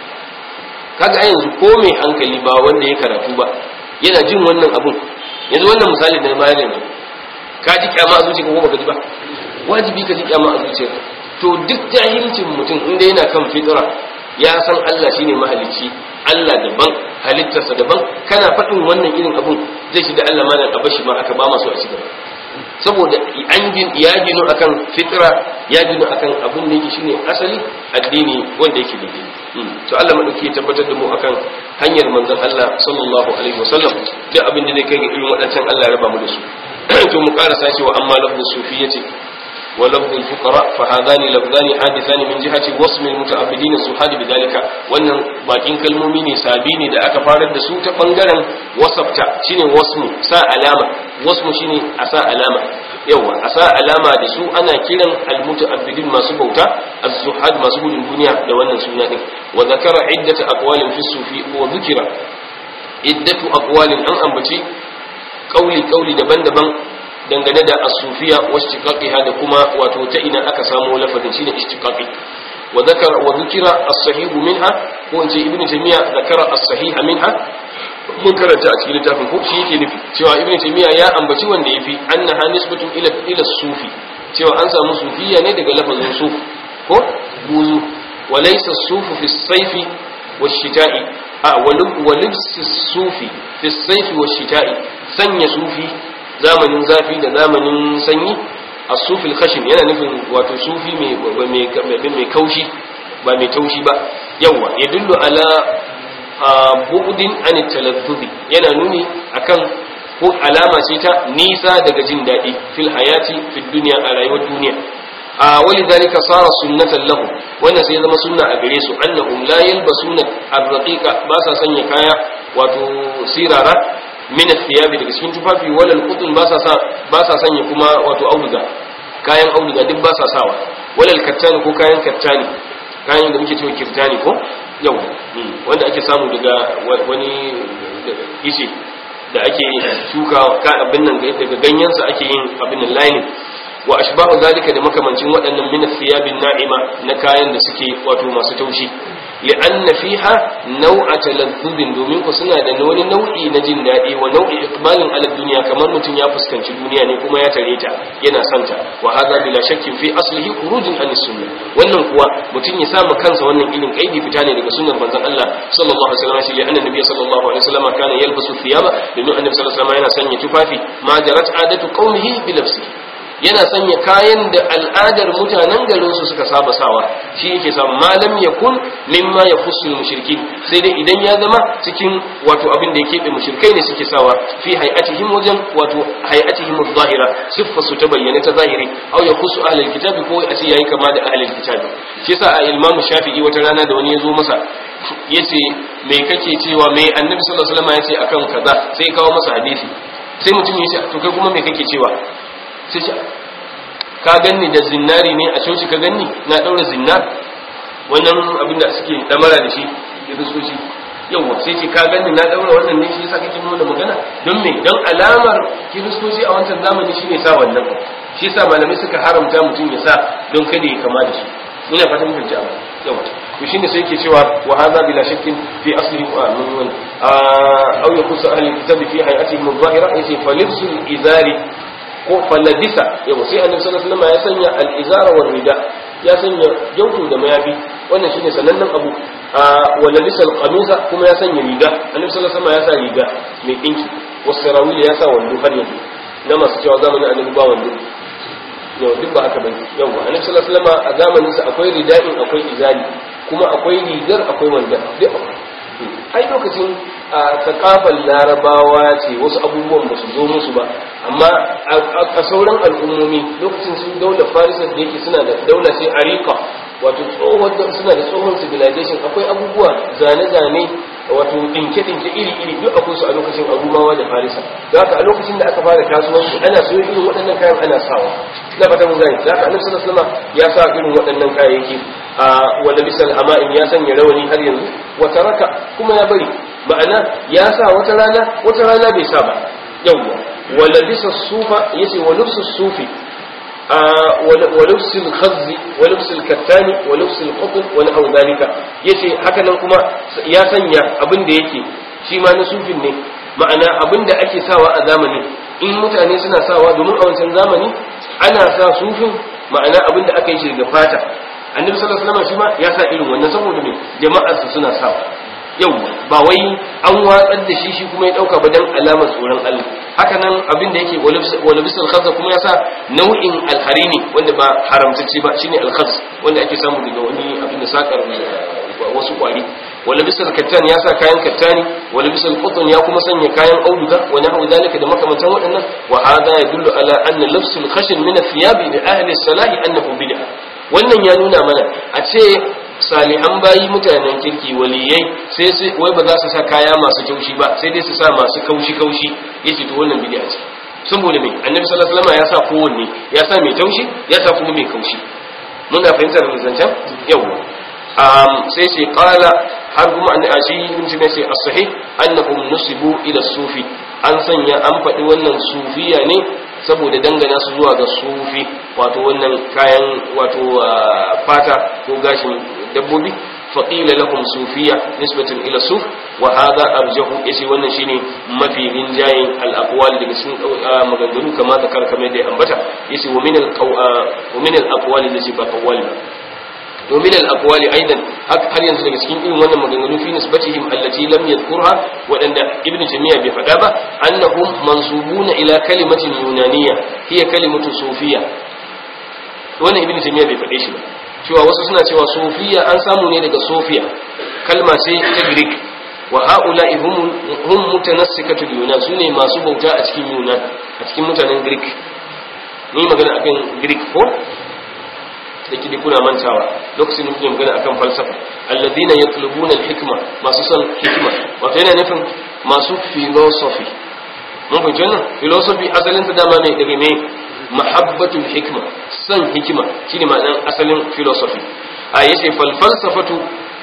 kaga a yanzu ko mai hankali ba wanda ya karatu ba yana jin wannan abun yanzu wannan misali da na bayar yanzu ka ji kyama a zuciya ko baka ji ba wajibi ka ji kyama a zuciya to duk jahilcin mutum inda yana kan fitra ya san Allah shine mahalicci Allah daban halittarsa daban kana faɗin wannan irin abun zai shi da Allah malam a bashi ma aka ba masu a cigaba saboda an ya ginu akan fitra ya ginu akan abun da yake shine asali addini wanda yake daidai to Allah madauki ya tabbatar da mu akan hanyar manzon Allah sallallahu alaihi wasallam duk abin da zai kai ga irin waɗancan Allah ya raba mu da su to mu karasa cewa amma lafzu sufiyyati wa lafzu fuqara fa hadani lafzani hadithani min jihati wasmi almutaabidin suhadi bidalika wannan bakin kalmomi ne sabi ne da aka farar da su ta bangaren wasafta shine wasmu sa alama wasmu shine a sa alama yawa a sa alama da su ana kiran almutaabidin masu bauta az-zuhad masu gudun duniya da wannan suna din wa zakara iddata aqwalin fi sufi wa dhukira iddatu aqwalin an ambaci kauli-kauli daban-daban dangane da asufiya wasu shiƙaƙiha da kuma wato ta ina aka samu lafazin shi ne ishtiƙaƙi wa zakara wa zukira as-sahihu minha ko in ce ibnu taymiya zakara as-sahiha minha mun karanta a cikin littafin ko shi yake nufi cewa ibnu taymiya ya ambaci wanda yafi annaha nisbatun ila ila sufi cewa an samu sufiya ne daga lafazin suf ko buzu wa laysa as-sufu fi as-sayfi wash-shita'i a wa libsi as-sufi fi as-sayfi wash-shita'i sanya sufi zamanin zafi da zamanin sanyi a sufil khashim yana nufin wato sufi mai kaushi ba mai taushi ba yawa ya dullu ala bu'udin an talazzudi yana nuni akan ko alama ce ta nisa daga jin daɗi fil hayati fil duniya a rayuwar duniya a wali zalika sara sunnatan lahu wannan sai zama sunna a gare su annahum la yalbasuna ar-raqiqa ba sa sanya kaya wato sirara min thiyabi daga cikin tufafi walal qutun ba sa sa ba sa sanya kuma wato auduga kayan auduga duk ba sa sawa walal kattani ko kayan kattani kayan da muke cewa kirtani ko yau wanda ake samu daga wani ice da ake shuka ka abin nan daga ganyensa ake yin abin nan lining wa ashbahu zalika da makamancin waɗannan min thiyabin na'ima na kayan da suke wato masu taushi li'anna fiha naw'a talazzubin domin ku suna da wani nau'i na jin daɗi wa nau'i iqbalin ala dunya kamar mutum ya fuskanci duniya ne kuma ya tare ta yana santa wa hadha bila shakkin fi aslihi khurujun an sunnah wannan kuwa mutum ya samu kansa wannan irin kaidi fita ne daga sunnar manzon Allah sallallahu alaihi wasallam shi li'anna nabiy sallallahu alaihi wasallam kana yalbasu thiyaba domin annabi sallallahu alaihi wasallam yana sanya tufafi ma jarat adatu qaumihi bi nafsihi yana sanya kayan da al'adar mutanen garinsu suka saba sawa shi yake samu malam ya kun mimma ya fusul mushrikin sai dai idan ya zama cikin wato abin da ya keɓe mushrikai ne suke sawa fi hay'atihim wajen wato hay'atihim zahira siffa su ta bayyana ta zahiri aw ya kusu ahlul kitabi ko a ce yayi kama da ahlul kitabi shi yasa a imamu shafi'i wata rana da wani ya zo masa yace me kake cewa me annabi sallallahu alaihi wasallam yace akan kaza sai kawo masa hadisi sai mutum ya ce to kai kuma me kake cewa sai ce ka ganni da zinnari ne a coci ka ganni na daura zinnar wannan abin da suke damara da shi kiristoci yawwa sai ce ka ganni na daura wannan ne shi yasa kake nuna magana don me don alamar kiristoci a wancan zamani shine sa wannan shi yasa malamai suka haramta mutum ya sa don kada ya kama da su ina fatan mun fahimci abu yawa to shine sai yake cewa wa hadha bila shakkin fi aslihi wa min aw yakusu ahli kitabi fi hay'atihim adh-dhahira yace falibsul izari ko falladisa yau sai annabi sallallahu alaihi wasallam ya sanya al-izara wal rida ya sanya jautu da mayafi wannan shine sanannen abu walladisa al-qamisa kuma ya sanya riga annabi sallallahu alaihi wasallam ya sa riga mai dinki wasarawil ya sa wando har yanzu na masu cewa zamanin annabi ba wando yau duk ba haka bane yau annabi sallallahu alaihi wasallam a zamanin sa akwai rida'in akwai izali kuma akwai rigar akwai wanda duk akwai ai lokacin a sakafar larabawa ce wasu abubuwan ba su zo musu ba amma a sauran al'ummomi lokacin su daular farisa da yake suna da daula ce arika wato tsohon suna da tsohon civilization akwai abubuwa zane-zane wato dinke-dinke iri-iri duk akwai su a lokacin arumawa da farisa da haka a lokacin da aka fara kasuwanci ana so irin waɗannan kayan ana sawa na fata mun gani da haka annabi sallallahu alaihi wasallam ya sa irin waɗannan kayayyaki a wanda bisal hama'in ya sanya rawani har yanzu wata raka kuma ya bari ma'ana ya sa wata rana wata rana bai sa ba yawwa wala bisa sufa yace wa lubsu sufi ولبس الخز ولبس الكتان ولبس القطن ونحو ذلك yace haka nan kuma ya sanya abin da yake shi ma na sufin ne ma'ana abin da ake sawa a zamani in mutane suna sawa domin a wancan zamani ana sa sufin ma'ana abin da aka yi shi daga fata annabi sallallahu alaihi wasallam shi ma ya sa irin wannan saboda me jama'ar su suna sawa yau ba wai an watsar da shi shi kuma ya dauka ba dan alamar tsoron Allah haka nan abin da yake walabisal khazza kuma ya sa nau'in alharini wanda ba haramtacce ba shine alkhaz wanda ake samu daga wani abin da sakar wasu kwari walabisal kattan ya sa kayan kattani walabisal qutn ya kuma sanya kayan auduga wa nahwu dalika da makamantan waɗannan wa hadha yadullu ala anna lafsul khashin min athiyabi li ahli salahi annahu bid'ah wannan ya nuna mana a ce salihan bayi mutanen kirki waliyai sai su wai ba za su sa kaya masu kaushi ba sai dai su sa masu kaushi kaushi yace to wannan bid'a ce saboda me annabi sallallahu alaihi wasallam ya sa kowanne ya sa mai taushi ya sa kuma mai kaushi muna fahimtar zancen yau um sai sai qala har kuma an ashi ibn sina sai as-sahih annahum nusibu ila sufi an sanya an faɗi wannan sufiya ne saboda dangana su zuwa ga sufi wato wannan kayan wato fata ko gashin dabbobi faƙila lahum sufiya nisbatin ila suf wa hadha arjahu yace wannan shine mafi rinjayen al-aqwal daga cikin maganganu kama da kar kamar da ya ambata yace wa min al-wa min al-aqwal allati ba qawwal wa min al-aqwal aidan har yanzu daga cikin irin wannan maganganu fi nisbatihim allati lam yadhkurha wadanda ibn jamiya bai faɗa ba annahum mansubuna ila kalimatin yunaniyya hiya kalimatu sufiya wannan ibn jamiya bai faɗe shi ba cewa wasu suna cewa sofiya an samu ne daga sofiya kalma ce ta greek wa haula hum mutanassikatu yunan su ne masu bauta a cikin yunan a cikin mutanen greek ni magana akan greek ko da kidi kuna mantawa lokacin muke magana akan falsafa alladhina yatlubuna alhikma masu son hikima wato yana nufin masu philosophy mun fahimci wannan philosophy asalin ta dama ne daga me mahabbatul hikma san hikima shine ma'anar asalin philosophy a yace fal falsafatu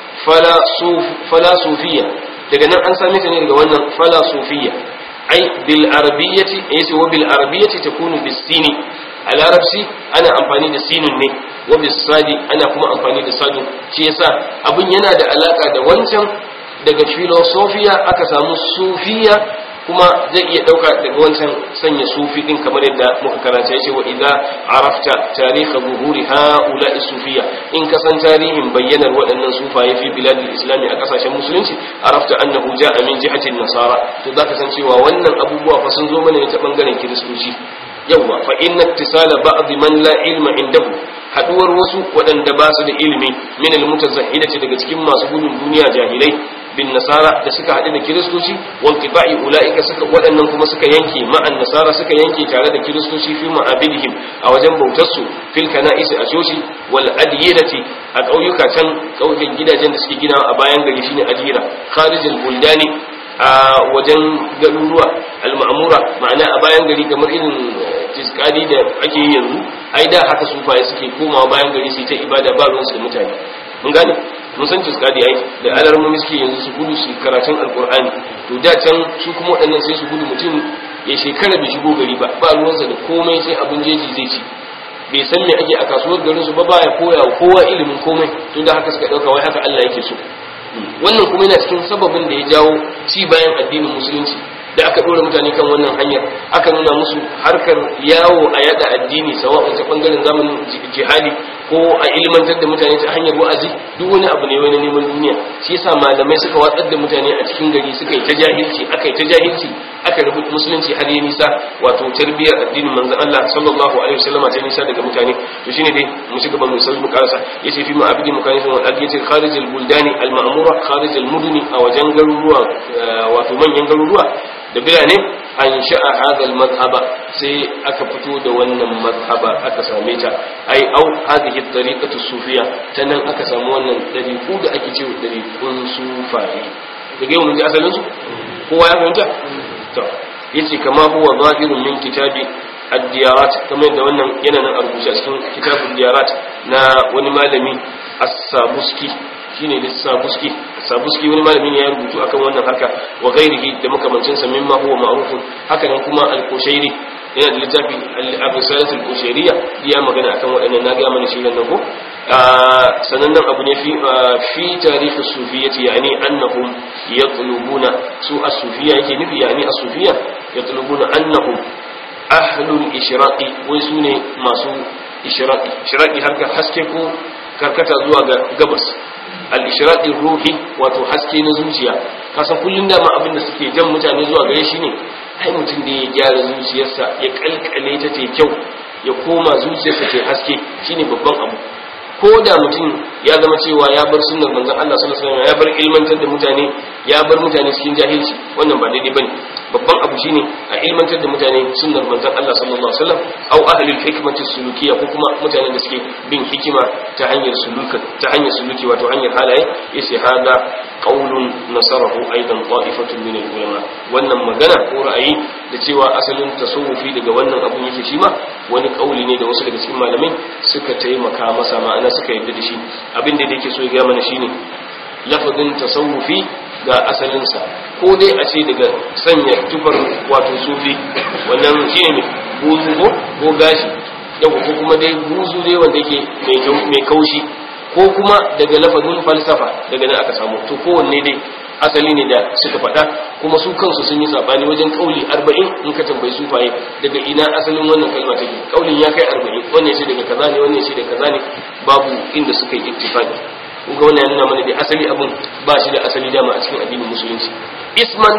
fala sufiya daga nan an same ta ne daga wannan fala sufiya ai bil arabiyyati yace wa bil arabiyyati takunu bis sini a larabci ana amfani da sinun ne wa bis sadi ana kuma amfani da sadun shi yasa abin yana da alaka da wancan daga filosofiya aka samu sufiya kuma zai iya dauka daga wancan sanya sufi din kamar yadda muka karanta yace wa idza arafta tarikh zuhuri haula sufiya in ka san tarihin bayyanar waɗannan sufaye fi biladil islami a kasashen musulunci arafta annahu ja'a min jihatin nasara to zaka san cewa wannan abubuwa fa sun zo mana ne ta bangaren kiristoci yawwa fa inna ittisala ba'd man la ilma indahu haduwar wasu waɗanda ba su da ilimi min al-mutazahhidati daga cikin masu gudun duniya jahilai bin nasara da suka haɗu da kiristoci wal qiba'i ulaika suka waɗannan kuma suka yanke ma'an nasara suka yanke tare da kiristoci fi ma'abidihim a wajen bautar su fil kana'isi a coci wal adiyati a ƙauyuka can ƙauyukan gidajen da suke gina a bayan gari shine adira kharijul buldani a wajen garuruwa al-ma'mura ma'ana a bayan gari kamar irin tiskadi da ake yi yanzu ai da haka sufaye suke komawa bayan gari su ta ibada ba ruwansu da mutane mun gane mun san tiskadi ai da alarmomi suke yanzu su gudu su karatun alkur'ani to da can su kuma waɗannan sai su gudu mutum ya shekara bai shigo gari ba ba ruwansa da komai sai abin jeji zai ci bai san me ake a kasuwar garin su ba ba ya koya wa kowa ilimin komai to da haka suka ɗauka wai haka Allah yake so wannan kuma yana cikin sababin da ya jawo ci bayan addinin musulunci da aka ɗora mutane kan wannan hanyar aka nuna musu harkar yawo a yada addini sawa'un ta bangaren zamanin jihadi ko a ilmantar da mutane ta hanyar wa'azi duk wani abu ne wani neman duniya shi yasa malamai suka watsar da mutane a cikin gari suka yi ta jahilci aka yi ta jahilci aka rubuta musulunci har ya nisa wato tarbiyyar addinin manzon Allah sallallahu alaihi wasallam ta nisa daga mutane to shine dai mu ci gaba mu sallu karasa yace fi ma'abidi mukanifin wal aqiyati kharij al buldani al ma'mura kharij al mudni a wajen garuruwa wato manyan garuruwa da birane an sha'a hadal madhhaba sai aka fito da wannan madhhaba aka same ta ai au hadhihi tariqatu sufiya ta nan aka samu wannan dariku da ake cewa dariqun sufaye daga yau mun ji asalin su kowa ya fahimta to yace kama huwa zahirun min kitabi ad-diyarat kamar da wannan yana nan a rubuce a cikin kitabul diyarat na wani malami as-sabuski shine da sabuski sabuski wani malami ne ya rubutu akan wannan haka wa ghairihi da makamancin sa mimma huwa ma'ruf haka nan kuma al-kushairi yana da littafi al-abisalat al-kushairiyya ya magana akan waɗannan na ga mana shi nan ko sanannen abu ne fi fi tarikh as-sufiyyati yani annahum yatlubuna su as-sufiyya yake nufi yani as-sufiyya yatlubuna annahum ahlul ishraqi wai sune masu ishraqi ishraqi harka haske ko karkata zuwa ga gabas al-ishraqi ruhi wato haske na zuciya kasan kullun da ma abin da suke jan mutane zuwa gare shi ne ai mutum da ya gyara zuciyarsa ya kalkale ta ta kyau ya koma zuciyarsa ta haske shine babban abu ko da mutum ya zama cewa ya bar sunnar manzon Allah sallallahu alaihi wasallam ya bar ilmantar da mutane ya bar mutane cikin jahilci wannan ba daidai bane babban abu shine a ilmantar da mutane sunnar manzon Allah sallallahu alaihi wasallam au ahlul hikmati sulukiyya ko kuma mutanen da suke bin hikima ta hanyar suluka ta hanyar suluki wato hanyar halaye yace hada qaulun nasarahu aidan ta'ifatun min ulama wannan magana ko ra'ayi da cewa asalin tasawufi daga wannan abun yake shi ma wani kauli ne da wasu daga cikin malamai suka taimaka masa ma'ana suka yarda da shi abin da yake so ya ga mana shine lafazin tasawufi ga asalinsa ko dai a ce daga sanya tufar wato sufi wannan shine ne buzu ko ko gashi yau ko kuma dai buzu dai wanda yake mai kaushi ko kuma daga lafazin falsafa daga nan aka samu to kowanne dai asali ne da suka faɗa kuma su kansu sun yi sabani wajen kauli arba'in in ka tambayi sufaye daga ina asalin wannan kalma take kaulin ya kai arba'in wannan shi daga kaza ne wannan shi daga kaza ne babu inda suka yi ittifaqi kun ga wannan yana mana da asali abun ba shi da asali dama a cikin addinin musulunci isman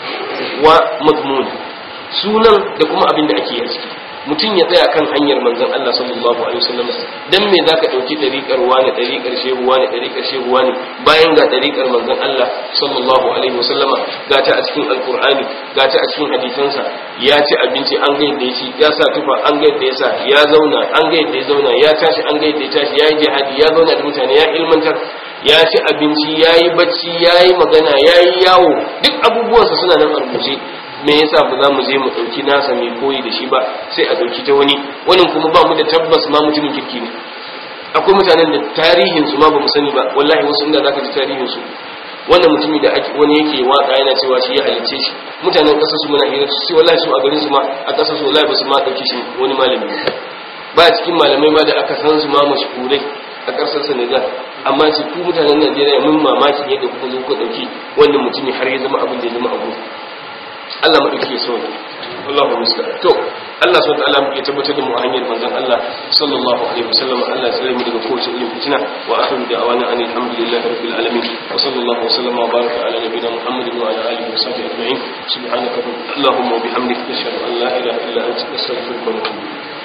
wa madmun sunan da kuma abin da ake yi a ciki mutum ya tsaya kan hanyar manzon Allah sallallahu alaihi wasallam dan me zaka dauki dariƙar wani dariƙar shehu wani dariƙar shehu wani bayan ga dariƙar manzon Allah sallallahu alaihi wasallam ga ta a cikin alqur'ani ga ta a cikin hadisansa ya ci abinci an ga yadda ya ci ya sa tufa an ga yadda ya sa ya zauna an ga yadda ya zauna ya tashi an ga yadda ya tashi ya yi jihadi ya zauna da mutane ya ilmantar ya ci abinci ya yi bacci ya yi magana ya yi yawo duk abubuwansa suna nan a rubuce me yasa ba za mu je mu ɗauki nasa mai koyi da shi ba sai a ɗauki ta wani wani kuma ba mu da tabbas ma mutumin kirki ne akwai mutanen da tarihin su ma ba mu sani ba wallahi wasu inda zaka ji tarihin su wannan mutumi da ake wani yake waka yana cewa shi ya halicce shi mutanen ƙasar su muna hira su wallahi su a garin su ma a ƙasar su wallahi ba su ma ɗauki shi wani malami ba cikin malamai ma da aka san su ma mashhurai a ƙasar Senegal amma ce ku mutanen Najeriya mun mamakin yadda kuka zo ku ɗauki wannan mutumi har ya zama abin da ya zama abu Allah maɗauki ya sauke Allahu musta'an to Allah subhanahu wa ta'ala ya tabbatar da mu a hanyar manzon Allah sallallahu alaihi wasallam Allah ya tsare mu daga kowace irin fitina wa akhiru da'wana anil hamdulillahi rabbil alamin wa sallallahu wa sallama wa baraka ala nabiyyina Muhammadin wa ala alihi wa sahbihi ajma'in subhanaka allahumma wa bihamdika nashhadu an la ilaha illa anta nastaghfiruka wa natubu